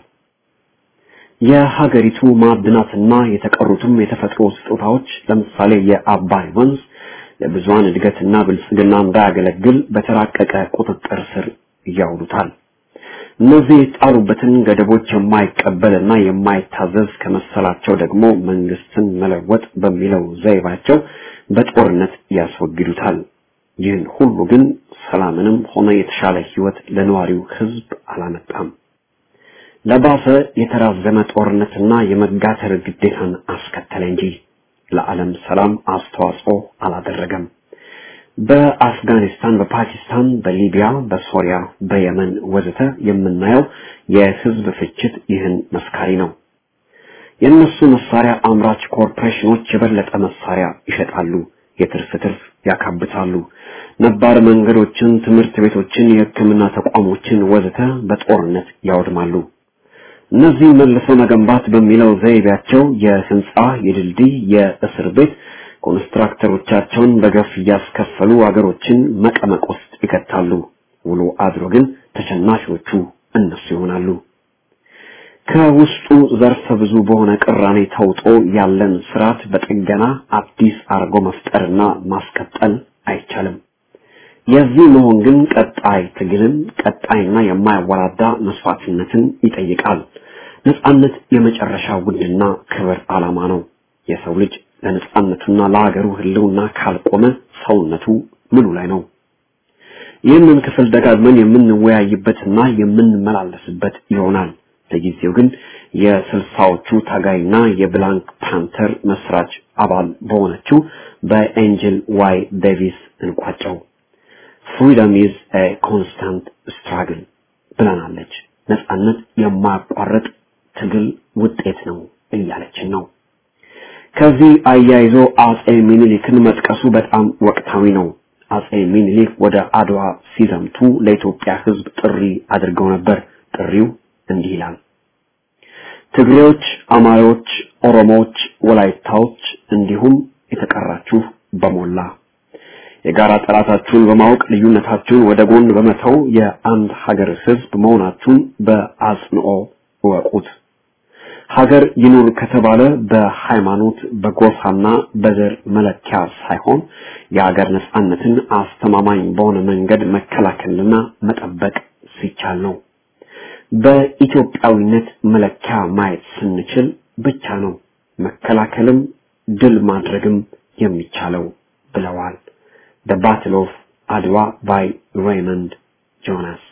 የሀገሪቱ ማዕድናትና የተቀሩትም የተፈጥሮ ስጦታዎች ለምሳሌ የአባይ ወንዝ ለብዙሃን እድገትና ብልጽግና እንዳያገለግል በተራቀቀ ቁጥጥር ስር ያውሉታል። እነዚህ የጣሉበትን ገደቦች የማይቀበልና የማይታዘዝ ከመሰላቸው ደግሞ መንግስትን መለወጥ በሚለው ዘይባቸው በጦርነት ያስወግዱታል። ይህን ሁሉ ግን ሰላምንም ሆነ የተሻለ ህይወት ለነዋሪው ህዝብ አላመጣም። ለባሰ የተራዘመ ጦርነትና የመጋተር ግዴታን አስከተለ እንጂ ለዓለም ሰላም አስተዋጽኦ አላደረገም። በአፍጋኒስታን፣ በፓኪስታን፣ በሊቢያ፣ በሶሪያ፣ በየመን ወዘተ የምናየው የህዝብ ፍጅት ይህን መስካሪ ነው። የእነሱ መሳሪያ አምራች ኮርፖሬሽኖች የበለጠ መሳሪያ ይሸጣሉ፣ የትርፍ ትርፍ ያካብታሉ። ነባር መንገዶችን፣ ትምህርት ቤቶችን፣ የሕክምና ተቋሞችን ወዘተ በጦርነት ያወድማሉ። እነዚህ መልሶ መገንባት በሚለው ዘይቤያቸው የህንጻ፣ የድልድይ፣ የእስር ቤት ኮንስትራክተሮቻቸውን በገፍ እያስከፈሉ አገሮችን መቀመቅ ውስጥ ይከታሉ። ውሎ አድሮ ግን ተሸናፊዎቹ እነሱ ይሆናሉ። ከውስጡ ዘርፈ ብዙ በሆነ ቅራኔ ተውጦ ያለን ስርዓት በጥገና አዲስ አርጎ መፍጠርና ማስቀጠል አይቻልም። የዚህ መሆን ግን ቀጣይ ትግልን፣ ቀጣይና የማያወላዳ መስዋዕትነትን ይጠይቃል። ነጻነት የመጨረሻ ውድና ክብር ዓላማ ነው። የሰው ልጅ ለነጻነቱና ለሀገሩ ህልውና ካልቆመ ሰውነቱ ምኑ ላይ ነው? ይህንን ክፍል ደጋግመን የምንወያይበትና የምንመላለስበት ይሆናል። ለጊዜው ግን የስልሳዎቹ ታጋይና የብላንክ ፓንተር መስራች አባል በሆነችው በኤንጅል ዋይ ዴቪስ እንቋጨው። ፍሪደም ኢዝ ኤ ኮንስታንት ስትራግል ብለናለች። ነጻነት የማያቋርጥ ትግል ውጤት ነው እያለችን ነው። ከዚህ አያይዞ አጼ ሚኒሊክን መጥቀሱ በጣም ወቅታዊ ነው። አጼ ሚኒሊክ ወደ አድዋ ሲዘምቱ ለኢትዮጵያ ሕዝብ ጥሪ አድርገው ነበር። ጥሪው እንዲህ ይላል። ትግሬዎች፣ አማሮች፣ ኦሮሞዎች፣ ወላይታዎች እንዲሁም የተቀራችሁ በሞላ የጋራ ጠላታችሁን በማወቅ ልዩነታችሁን ወደ ጎን በመተው የአንድ ሀገር ሕዝብ መሆናችሁን በአጽንኦ እወቁት። ሀገር ይኑር ከተባለ በሃይማኖት በጎሳና በዘር መለኪያ ሳይሆን የሀገር ነጻነትን አስተማማኝ በሆነ መንገድ መከላከልና መጠበቅ ሲቻል ነው። በኢትዮጵያዊነት መለኪያ ማየት ስንችል ብቻ ነው መከላከልም ድል ማድረግም የሚቻለው ብለዋል። The Battle of አድዋ by Raymond Jonas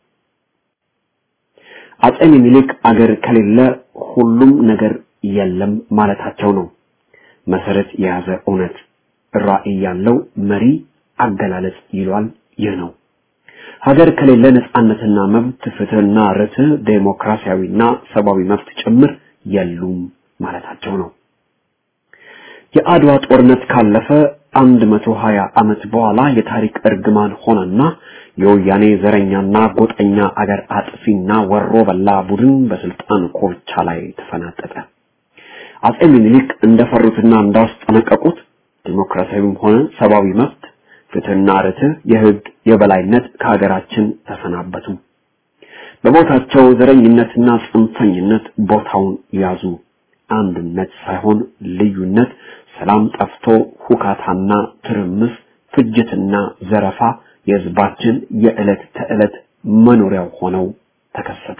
አጼ ምኒልክ አገር ከሌለ ሁሉም ነገር የለም ማለታቸው ነው። መሰረት የያዘ እውነት ራዕይ ያለው መሪ አገላለጽ ይሏል። ይህ ነው። ሀገር ከሌለ ነጻነትና መብት፣ ፍትህና ርትዕ፣ ዴሞክራሲያዊና ሰብአዊ መብት ጭምር የሉም ማለታቸው ነው። የአድዋ ጦርነት ካለፈ አንድ መቶ ሀያ ዓመት በኋላ የታሪክ እርግማን ሆነና የወያኔ ዘረኛና ጎጠኛ አገር አጥፊና ወሮ በላ ቡድን በስልጣን ኮርቻ ላይ ተፈናጠጠ። አጼ ምኒልክ እንደፈሩትና እንዳስጠነቀቁት ዲሞክራሲያዊም ሆነ ሰብአዊ መብት፣ ፍትህና ርትዕ፣ የህግ የበላይነት ከሀገራችን ተሰናበቱ። በቦታቸው ዘረኝነትና ጽንፈኝነት ቦታውን ያዙ። አንድነት ሳይሆን ልዩነት፣ ሰላም ጠፍቶ ሁካታና ትርምስ፣ ፍጅትና ዘረፋ የህዝባችን የዕለት ተዕለት መኖሪያው ሆነው ተከሰቱ።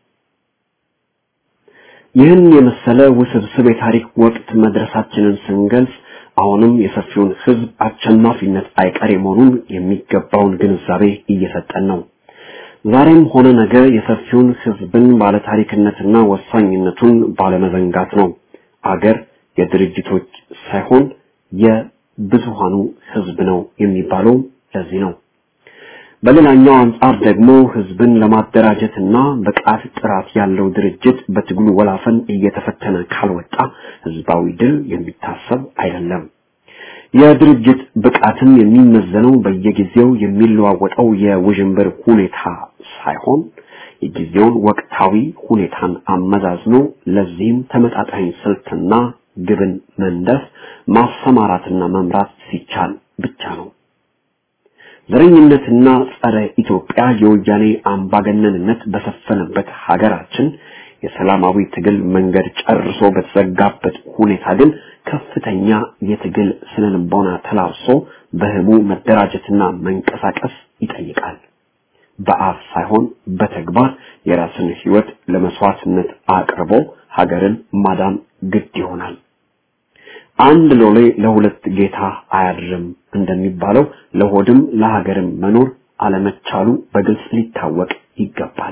ይህን የመሰለ ውስብስብ የታሪክ ወቅት መድረሳችንን ስንገልጽ አሁንም የሰፊውን ህዝብ አሸናፊነት አይቀሬ መሆኑን የሚገባውን ግንዛቤ እየሰጠን ነው። ዛሬም ሆነ ነገ የሰፊውን ህዝብን ባለታሪክነትና ወሳኝነቱን ባለመዘንጋት ነው። አገር የድርጅቶች ሳይሆን የብዙሃኑ ህዝብ ነው የሚባለው ለዚህ ነው። በሌላኛው አንጻር ደግሞ ህዝብን ለማደራጀትና ብቃት ጥራት ያለው ድርጅት በትግሉ ወላፈን እየተፈተነ ካልወጣ ህዝባዊ ድል የሚታሰብ አይደለም። የድርጅት ብቃትም የሚመዘነው በየጊዜው የሚለዋወጠው የውዥንብር ሁኔታ ሳይሆን የጊዜውን ወቅታዊ ሁኔታን አመዛዝኖ ለዚህም ተመጣጣኝ ስልትና ግብን መንደፍ ማሰማራትና መምራት ሲቻል ብቻ ነው። ዘረኝነትና ጸረ ኢትዮጵያ የወያኔ አምባገነንነት በሰፈነበት ሀገራችን የሰላማዊ ትግል መንገድ ጨርሶ በተዘጋበት ሁኔታ ግን ከፍተኛ የትግል ስነልቦና ተላብሶ በህቡ መደራጀትና መንቀሳቀስ ይጠይቃል። በአፍ ሳይሆን በተግባር የራስን ህይወት ለመስዋዕትነት አቅርቦ ሀገርን ማዳን ግድ ይሆናል። አንድ ሎሌ ለሁለት ጌታ አያድርም እንደሚባለው ለሆድም ለሀገርም መኖር አለመቻሉ በግልጽ ሊታወቅ ይገባል።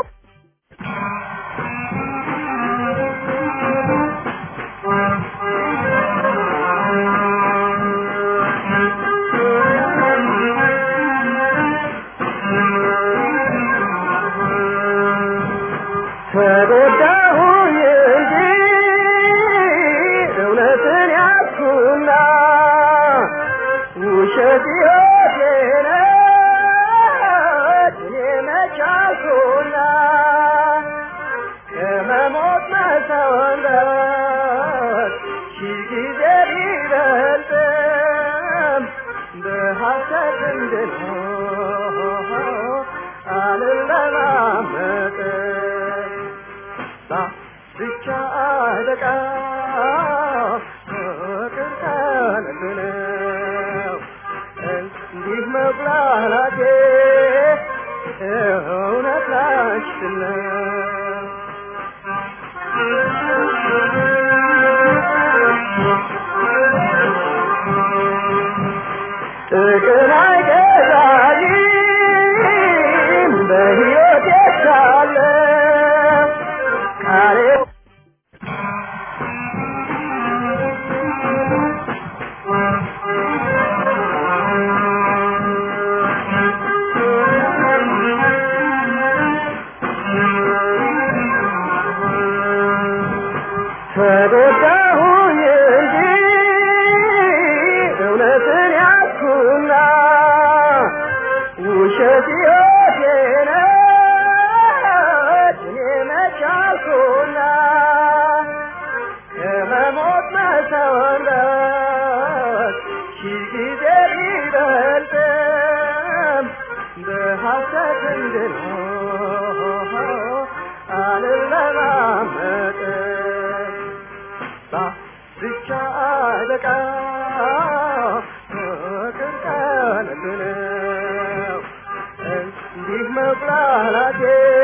ተጎዳሁኝ እንጂ እውነትን ያዝኩና ውሸት ሕይወቴ ነች እኔ መች አልኩና ከመሞት መሰወንበት ሺህ ጊዜ ቢበልጥም በሐሰት እንድኖር አልለማመጥም ብቻ አለቃ ፍቅር ከልብ ነው እንዲህ መብላላቴ እውነት ላንቺ ነው ጥቅም አይገዛኝም በሕይወት ሳለ ቃሌ ተጎዳሁኝ እንጂ እውነትን ያዝኩና ውሸት ሕይወቴ ነች እኔ መች አልኩና ከመሞት መሰወንበት ሺህ ጊዜ ቢበልጥም በሐሰት እንድኖር አልለማመጥም ብቻ አለቃ ፍቅር ከልብ ነው እንዲህ መብላላቴ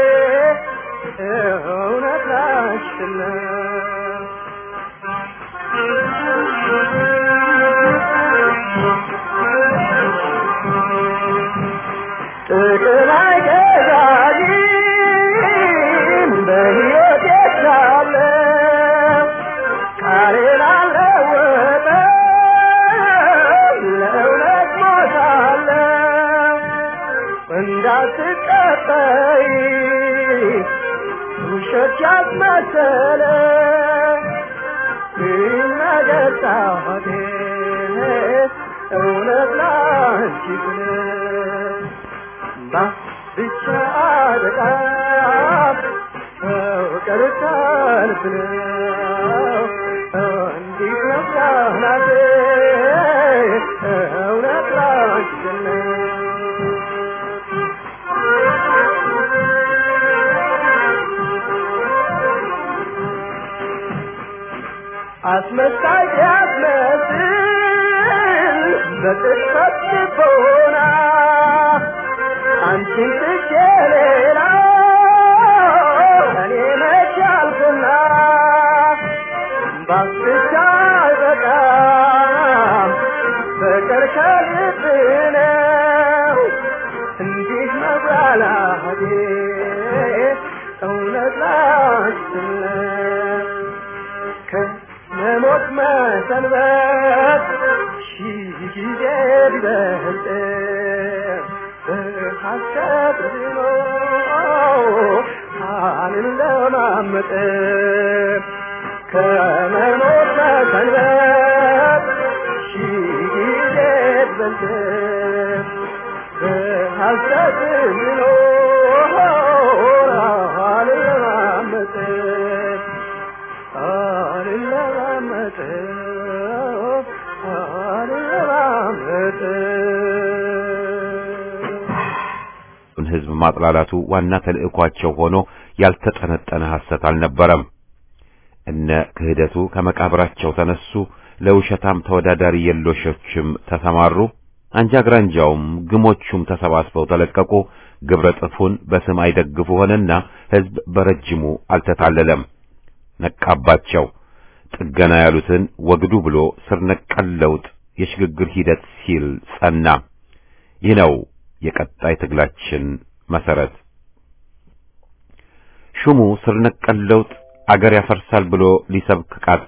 እውነት ላንቺ ነው እንዳትቀጠይ ውሸት ያስመሰለ ይነገር ጣቴ እውነት ላንቺ ብለህ ብቻ አደቃም ፍቅር ከልብ ነው እንዲህ ነፍራናቴ እውነት ላንቺ አስመሳይ ያስመስል በጥቅፈት ልቦና አንቺን ትቼ ሌላ እኔ መች አልኩና ባስቻ አይበቃም ፍቅር ከልብ ነው እንዲህ መብላላቴ እውነት ላንችነት ከመሞት መሰንበት ሺህ ጊዜ ቢበልጥ በሐሰት ዝኖ አልለማመጥ ከመሞት መሰንበት ሺህ ጊዜ ቢበልጥ በሐሰት ዝኖ አልለማመጥ አልለማመጥ አልለማመጥ ህዝብ ማጥላላቱ ዋና ተልእኳቸው ሆኖ ያልተጠነጠነ ሐሰት አልነበረም። እነ ክህደቱ ከመቃብራቸው ተነሱ፣ ለውሸታም ተወዳዳሪ የሎሾችም ተሰማሩ። አንጃ ግራንጃውም ግሞቹም ተሰባስበው ተለቀቁ። ግብረ ጥፉን በስም አይደግፉ ሆነና ህዝብ በረጅሙ አልተታለለም፣ ነቃባቸው። ጥገና ያሉትን ወግዱ ብሎ ስር ነቀል ለውጥ የሽግግር ሂደት ሲል ጸና። ይህ ነው የቀጣይ ትግላችን መሰረት። ሹሙ ስር ነቀል ለውጥ አገር ያፈርሳል ብሎ ሊሰብክ ቃጣ።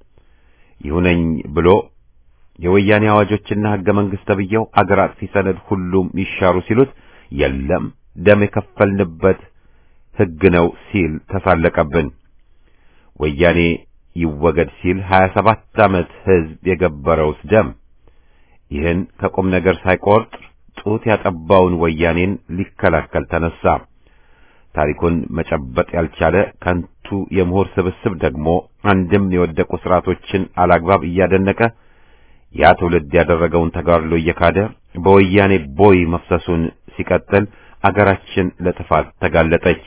ይሁነኝ ብሎ የወያኔ አዋጆችና ህገ መንግስት ተብየው አገር አጥፊ ሰነድ ሁሉም ይሻሩ ሲሉት የለም ደም የከፈልንበት ህግ ነው ሲል ተሳለቀብን። ወያኔ ይወገድ ሲል 27 ዓመት ህዝብ የገበረውስ ደም ይህን ከቁም ነገር ሳይቆርጥ ጡት ያጠባውን ወያኔን ሊከላከል ተነሳ። ታሪኩን መጨበጥ ያልቻለ ከንቱ የምሁር ስብስብ ደግሞ አንድም የወደቁ ስርዓቶችን አላግባብ እያደነቀ ያ ትውልድ ያደረገውን ተጋድሎ እየካደ በወያኔ ቦይ መፍሰሱን ሲቀጥል አገራችን ለጥፋት ተጋለጠች።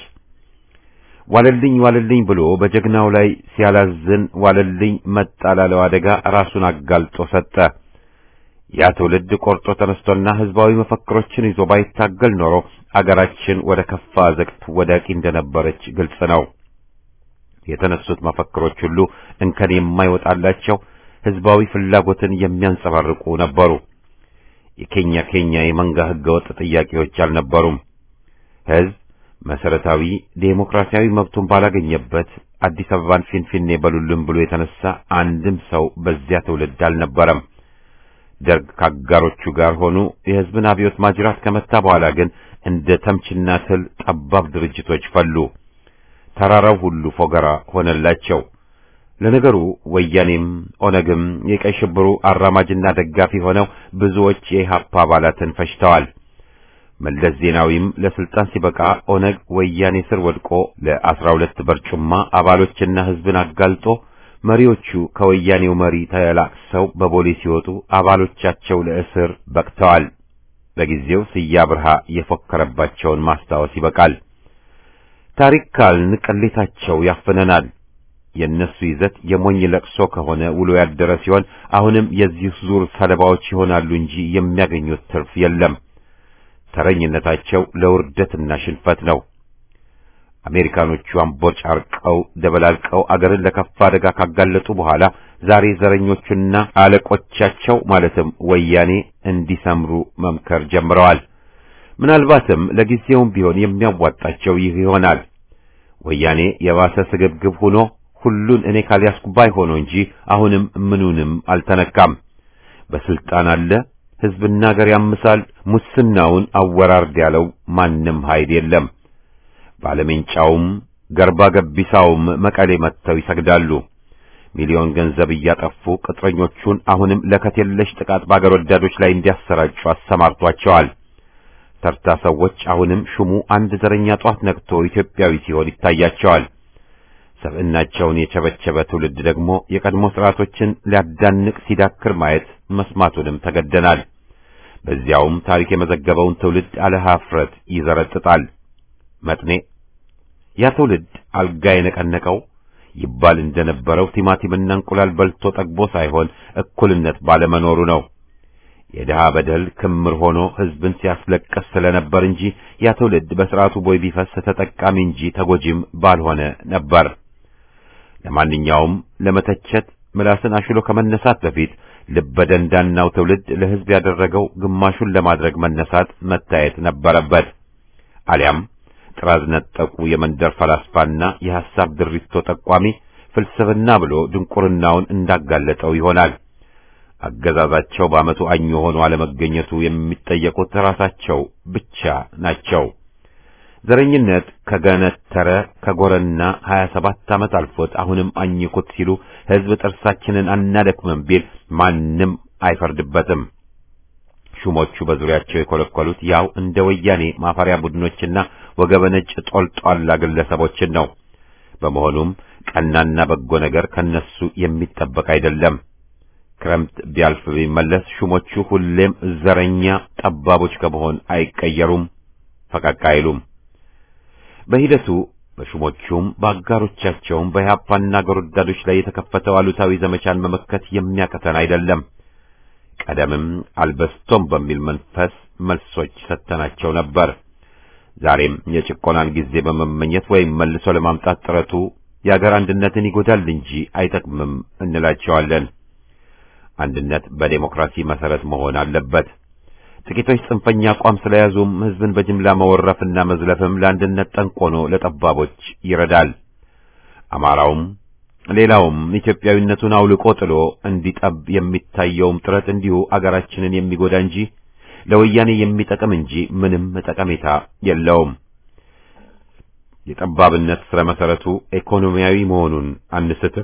ዋለልኝ ዋለልኝ ብሎ በጀግናው ላይ ሲያላዝን ዋለልኝ መጣ ላለው አደጋ ራሱን አጋልጦ ሰጠ። ያ ትውልድ ቆርጦ ተነስቶና ህዝባዊ መፈክሮችን ይዞ ባይታገል ኖሮ አገራችን ወደ ከፋ አዘቅት ወዳቂ እንደነበረች ግልጽ ነው። የተነሱት መፈክሮች ሁሉ እንከን የማይወጣላቸው ህዝባዊ ፍላጎትን የሚያንጸባርቁ ነበሩ። የኬኛ ኬኛ የመንጋ ህገወጥ ጥያቄዎች አልነበሩም። ህዝብ መሰረታዊ ዴሞክራሲያዊ መብቱን ባላገኘበት አዲስ አበባን ፊንፊኔ በሉልን ብሎ የተነሳ አንድም ሰው በዚያ ትውልድ አልነበረም። ደርግ ካጋሮቹ ጋር ሆኑ። የህዝብን አብዮት ማጅራት ከመታ በኋላ ግን እንደ ተምችና ትል ጠባብ ድርጅቶች ፈሉ። ተራራው ሁሉ ፎገራ ሆነላቸው። ለነገሩ ወያኔም ኦነግም የቀይ ሽብሩ አራማጅና ደጋፊ ሆነው ብዙዎች የኢህአፓ አባላትን ፈጅተዋል። መለስ ዜናዊም ለስልጣን ሲበቃ ኦነግ ወያኔ ስር ወድቆ ለአስራ ሁለት በርጩማ አባሎችና ህዝብን አጋልጦ መሪዎቹ ከወያኔው መሪ ተላቅሰው በቦሌ ሲወጡ አባሎቻቸው ለእስር በቅተዋል። በጊዜው ስያ ብርሃ የፎከረባቸውን ማስታወስ ይበቃል። ታሪክ ካልን ቅሌታቸው ያፍነናል። የእነሱ ይዘት የሞኝ ለቅሶ ከሆነ ውሎ ያደረ ሲሆን አሁንም የዚህ ዙር ሰለባዎች ይሆናሉ እንጂ የሚያገኙት ትርፍ የለም። ተረኝነታቸው ለውርደትና ሽንፈት ነው። አሜሪካኖቹ አምቦጫርቀው ደበላልቀው አገርን ለከፋ አደጋ ካጋለጡ በኋላ ዛሬ ዘረኞቹና አለቆቻቸው ማለትም ወያኔ እንዲሰምሩ መምከር ጀምረዋል። ምናልባትም ለጊዜውም ቢሆን የሚያዋጣቸው ይህ ይሆናል። ወያኔ የባሰ ስግብግብ ሆኖ ሁሉን እኔ ካልያዝኩ ባይ ሆኖ እንጂ አሁንም ምኑንም አልተነካም። በስልጣን አለ፣ ሕዝብና ሀገር ያምሳል፣ ሙስናውን አወራርድ ያለው ማንም ኃይል የለም። ባለሜንጫውም ገርባ ገቢሳውም መቀሌ መጥተው ይሰግዳሉ። ሚሊዮን ገንዘብ እያጠፉ ቅጥረኞቹን አሁንም ለከት የለሽ ጥቃት በአገር ወዳዶች ላይ እንዲያሰራጩ አሰማርቷቸዋል። ተርታ ሰዎች አሁንም ሹሙ አንድ ዘረኛ ጧት ነቅቶ ኢትዮጵያዊ ሲሆን ይታያቸዋል። ሰብዕናቸውን የቸበቸበ ትውልድ ደግሞ የቀድሞ ስርዓቶችን ሊያዳንቅ ሲዳክር ማየት መስማቱንም ተገደናል። በዚያውም ታሪክ የመዘገበውን ትውልድ አለ ኀፍረት ይዘረጥጣል። መጥኔ ያ ትውልድ አልጋ የነቀነቀው ይባል እንደነበረው ቲማቲምና እንቁላል በልቶ ጠግቦ ሳይሆን እኩልነት ባለመኖሩ ነው። የድሃ በደል ክምር ሆኖ ሕዝብን ሲያስለቅስ ስለነበር እንጂ ያ ትውልድ በሥርዓቱ ቦይ ቢፈስ ተጠቃሚ እንጂ ተጎጂም ባልሆነ ነበር። ለማንኛውም ለመተቸት ምላስን አሽሎ ከመነሳት በፊት ልበደንዳናው ትውልድ ለሕዝብ ያደረገው ግማሹን ለማድረግ መነሳት መታየት ነበረበት። አሊያም ጥራዝ ነጠቁ የመንደር ፈላስፋና የሐሳብ ድሪቶ ጠቋሚ ፍልስፍና ብሎ ድንቁርናውን እንዳጋለጠው ይሆናል። አገዛዛቸው በዓመቱ አኝ ሆኖ አለመገኘቱ የሚጠየቁት ራሳቸው ብቻ ናቸው። ዘረኝነት ከገነተረ ከጎረና ሀያ ሰባት ዓመት አልፎት አሁንም አኝኩት ሲሉ ሕዝብ ጥርሳችንን አናደክምም ቢል ማንም አይፈርድበትም። ሹሞቹ በዙሪያቸው የኮለኮሉት ያው እንደ ወያኔ ማፈሪያ ቡድኖችና ወገበነጭ ጦልጧላ ግለሰቦችን ነው። በመሆኑም ቀናና በጎ ነገር ከነሱ የሚጠበቅ አይደለም። ክረምት ቢያልፍ ቢመለስ ሹሞቹ ሁሌም ዘረኛ ጠባቦች ከመሆን አይቀየሩም፣ ፈቀቅ አይሉም። በሂደቱ በሹሞቹም በአጋሮቻቸውም በኢህአፓና አገር ወዳዶች ላይ የተከፈተው አሉታዊ ዘመቻን መመከት የሚያቀተን አይደለም። ቀደምም አልበስቶም በሚል መንፈስ መልሶች ሰጥተናቸው ነበር። ዛሬም የጭቆናን ጊዜ በመመኘት ወይም መልሶ ለማምጣት ጥረቱ የአገር አንድነትን ይጎዳል እንጂ አይጠቅምም እንላቸዋለን። አንድነት በዴሞክራሲ መሰረት መሆን አለበት። ጥቂቶች ጽንፈኛ አቋም ስለያዙም ሕዝብን በጅምላ መወረፍና መዝለፍም ለአንድነት ጠንቆኖ ለጠባቦች ይረዳል። አማራውም ሌላውም ኢትዮጵያዊነቱን አውልቆ ጥሎ እንዲጠብ የሚታየውም ጥረት እንዲሁ አገራችንን የሚጎዳ እንጂ ለወያኔ የሚጠቅም እንጂ ምንም ጠቀሜታ የለውም። የጠባብነት ስረ መሰረቱ ኢኮኖሚያዊ መሆኑን አንስትም።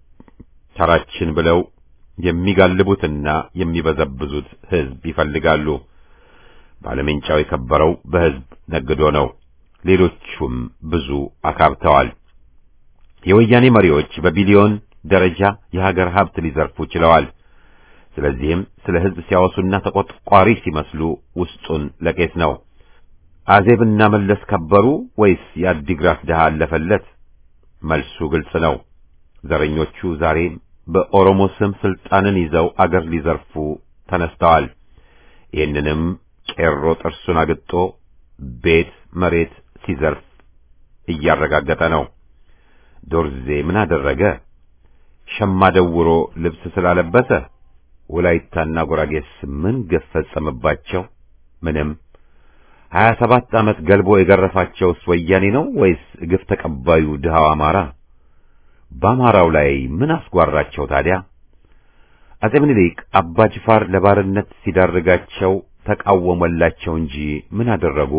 ተራችን ብለው የሚጋልቡትና የሚበዘብዙት ሕዝብ ይፈልጋሉ። ባለሜንጫው የከበረው በሕዝብ ነግዶ ነው። ሌሎቹም ብዙ አካብተዋል። የወያኔ መሪዎች በቢሊዮን ደረጃ የሀገር ሀብት ሊዘርፉ ችለዋል። ስለዚህም ስለ ሕዝብ ሲያወሱና ተቆጥቋሪ ሲመስሉ ውስጡን ለቄስ ነው። አዜብና መለስ ከበሩ ወይስ የአዲግራት ድሃ አለፈለት? መልሱ ግልጽ ነው። ዘረኞቹ ዛሬ በኦሮሞ ስም ስልጣንን ይዘው አገር ሊዘርፉ ተነስተዋል። ይህንንም ቄሮ ጥርሱን አግጦ ቤት መሬት ሲዘርፍ እያረጋገጠ ነው። ዶርዜ ምን አደረገ? ሸማ ደውሮ ልብስ ስላለበሰ ወላይታና ጉራጌስ ምን ግፍ ፈጸመባቸው? ምንም። ሀያ ሰባት ዓመት ገልቦ የገረፋቸውስ ወያኔ ነው ወይስ ግፍ ተቀባዩ ድሃው አማራ? በአማራው ላይ ምን አስጓራቸው ታዲያ? አጼ ምኒልክ አባ ጅፋር ለባርነት ሲዳርጋቸው ተቃወመላቸው እንጂ ምን አደረጉ?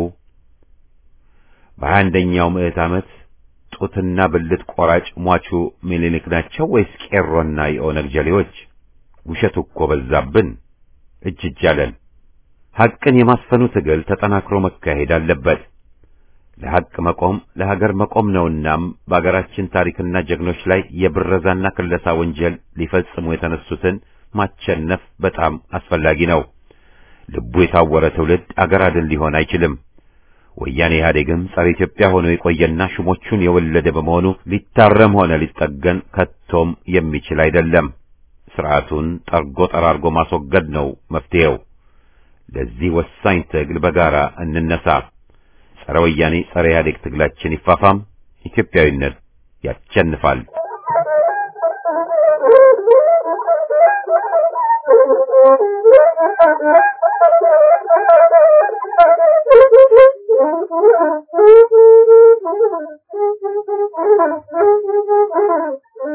በሀያ አንደኛው ምዕት ዓመት ጡትና ብልት ቆራጭ ሟቹ ምኒልክ ናቸው ወይስ ቄሮና የኦነግ ጀሌዎች? ውሸቱ እኮ በዛብን፣ እጅ እጅ አለን። ሐቅን የማስፈኑ ትግል ተጠናክሮ መካሄድ አለበት። ለሐቅ መቆም ለሀገር መቆም ነውናም በአገራችን ታሪክና ጀግኖች ላይ የብረዛና ክለሳ ወንጀል ሊፈጽሙ የተነሱትን ማቸነፍ በጣም አስፈላጊ ነው። ልቡ የታወረ ትውልድ አገር አድን ሊሆን አይችልም። ወያኔ ኢህአዴግም ጸረ ኢትዮጵያ ሆኖ የቆየና ሹሞቹን የወለደ በመሆኑ ሊታረም ሆነ ሊጠገን ከቶም የሚችል አይደለም። ስርዓቱን ጠርጎ ጠራርጎ ማስወገድ ነው መፍትሄው። ለዚህ ወሳኝ ትግል በጋራ እንነሳ። ጸረ ወያኔ ጸረ ኢህአዴግ ትግላችን ይፋፋም። ኢትዮጵያዊነት ያሸንፋል።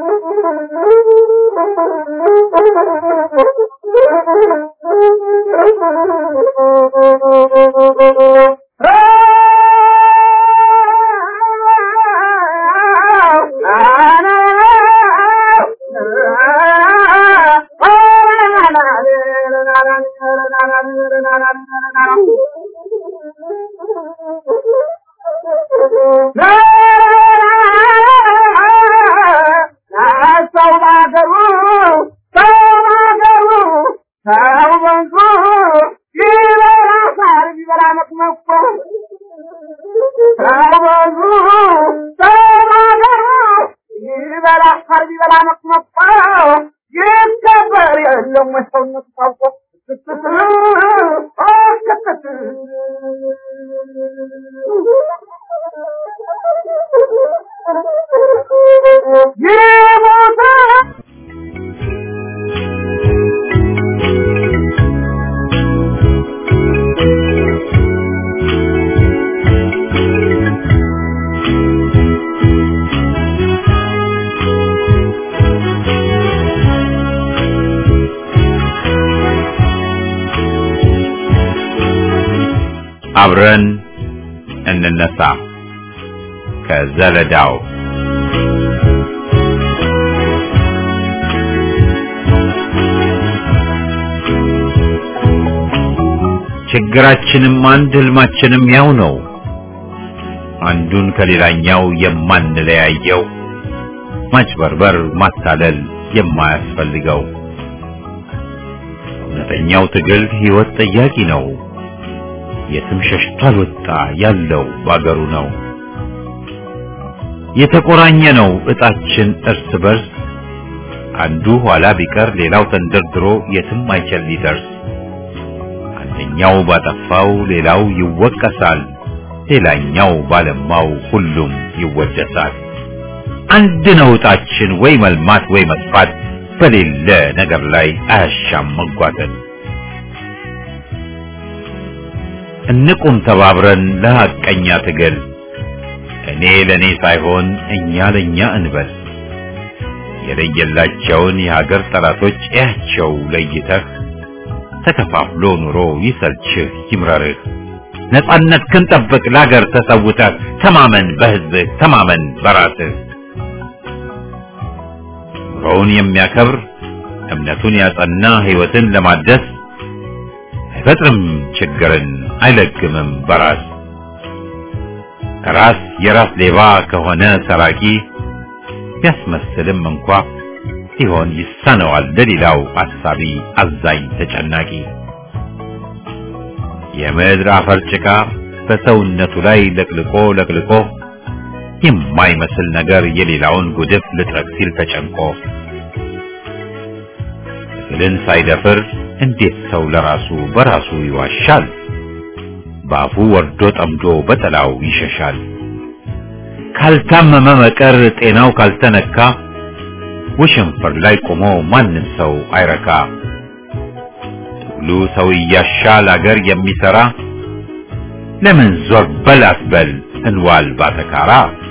Thank you. ሰው ባገሩ ሰው ባገሩ ሰው በንቱ ይበላ ሳር ይበላ መቅመቆ ሰው በንቱ ሰው ባገሩ ይበላ ሳር ይበላ መቅመቆ ይከበር የለም ወይ ሰውነቱ ታውቆ ይሞታል አብረን እንነሳ ከዘለዳው ችግራችንም አንድ ህልማችንም ያው ነው። አንዱን ከሌላኛው የማንለያየው ማጭበርበር፣ ማታለል የማያስፈልገው እውነተኛው ትግል ህይወት ጠያቂ ነው። የትም ሸሽቶ አልወጣ ያለው ባገሩ ነው። የተቆራኘ ነው እጣችን እርስ በርስ አንዱ ኋላ ቢቀር ሌላው ተንደርድሮ የትም አይችል ሊደርስ አንደኛው ባጠፋው ሌላው ይወቀሳል፣ ሌላኛው ባለማው ሁሉም ይወደሳል። አንድ ነው እጣችን ወይ መልማት ወይ መጥፋት በሌለ ነገር ላይ አያሻም መጓተት። እንቁም ተባብረን ለሐቀኛ ትግል እኔ ለኔ ሳይሆን እኛ ለኛ እንበል። የለየላቸውን የሀገር ጠላቶች እያቸው ለይተህ ተከፋፍሎ ኑሮ ይሰልችህ ይምረርህ። ነጻነት ክንጠብቅ ለሀገር ተሰውተህ ተማመን በህዝብህ ተማመን በራስህ። ኑሮውን የሚያከብር እምነቱን ያጸና ህይወትን ለማደስ አይፈጥርም ችግርን አይለግምም በራስ ራስ የራስ ሌባ ከሆነ ሰራቂ ቢያስመስልም እንኳ ሲሆን ይሳነዋል ለሌላው አሳቢ አዛኝ ተጨናቂ የምድር አፈር ጭቃ በሰውነቱ ላይ ለቅልቆ ለቅልቆ የማይመስል ነገር የሌላውን ጉድፍ ልጥረግ ሲል ተጨንቆ ትግልን ሳይደፍር እንዴት ሰው ለራሱ በራሱ ይዋሻል? በአፉ ወርዶ ጠምዶ በጠላው ይሸሻል። ካልታመመ መቀር ጤናው ካልተነካ ውሽንፍር ላይ ቆሞ ማንም ሰው አይረካ። ትግሉ ሰው እያሻል አገር የሚሰራ ለምን ዞር በል አትበል እንዋል ባተካራ።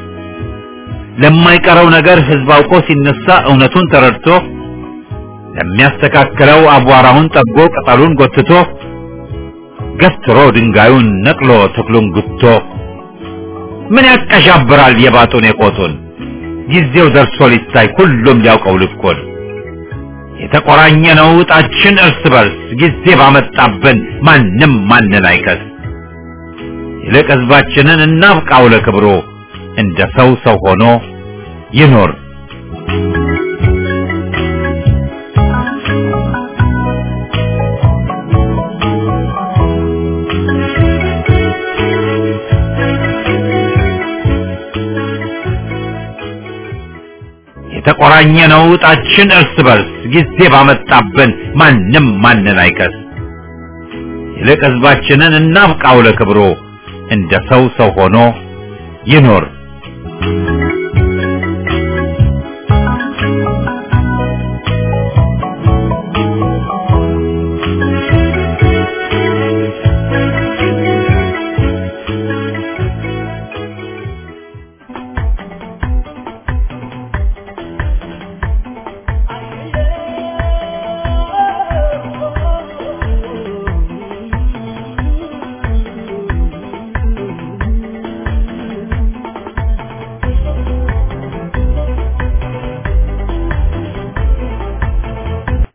ለማይቀረው ነገር ህዝብ አውቆ ሲነሳ እውነቱን ተረድቶ ለሚያስተካክለው አቧራውን ጠጎ ቅጠሉን ጎትቶ ገትሮ ድንጋዩን ነቅሎ ተክሉን ጉቶ ምን ያቀዣብራል የባጡን የቆጡን ጊዜው ደርሶ ሊታይ ሁሉም ሊያውቀው ልኮን የተቆራኘ ነው እጣችን እርስ በርስ ጊዜ ባመጣብን ማንም ማንን አይከስ ይልቅ ህዝባችንን እናብቃው ለክብሮ እንደ ሰው ሰው ሆኖ ይኖር የተቆራኘ ነው እጣችን እርስ በርስ ጊዜ ባመጣብን ማንም ማንን አይከስ ይልቅ ህዝባችንን እናብቃው ለክብሮ እንደ ሰው ሰው ሆኖ ይኖር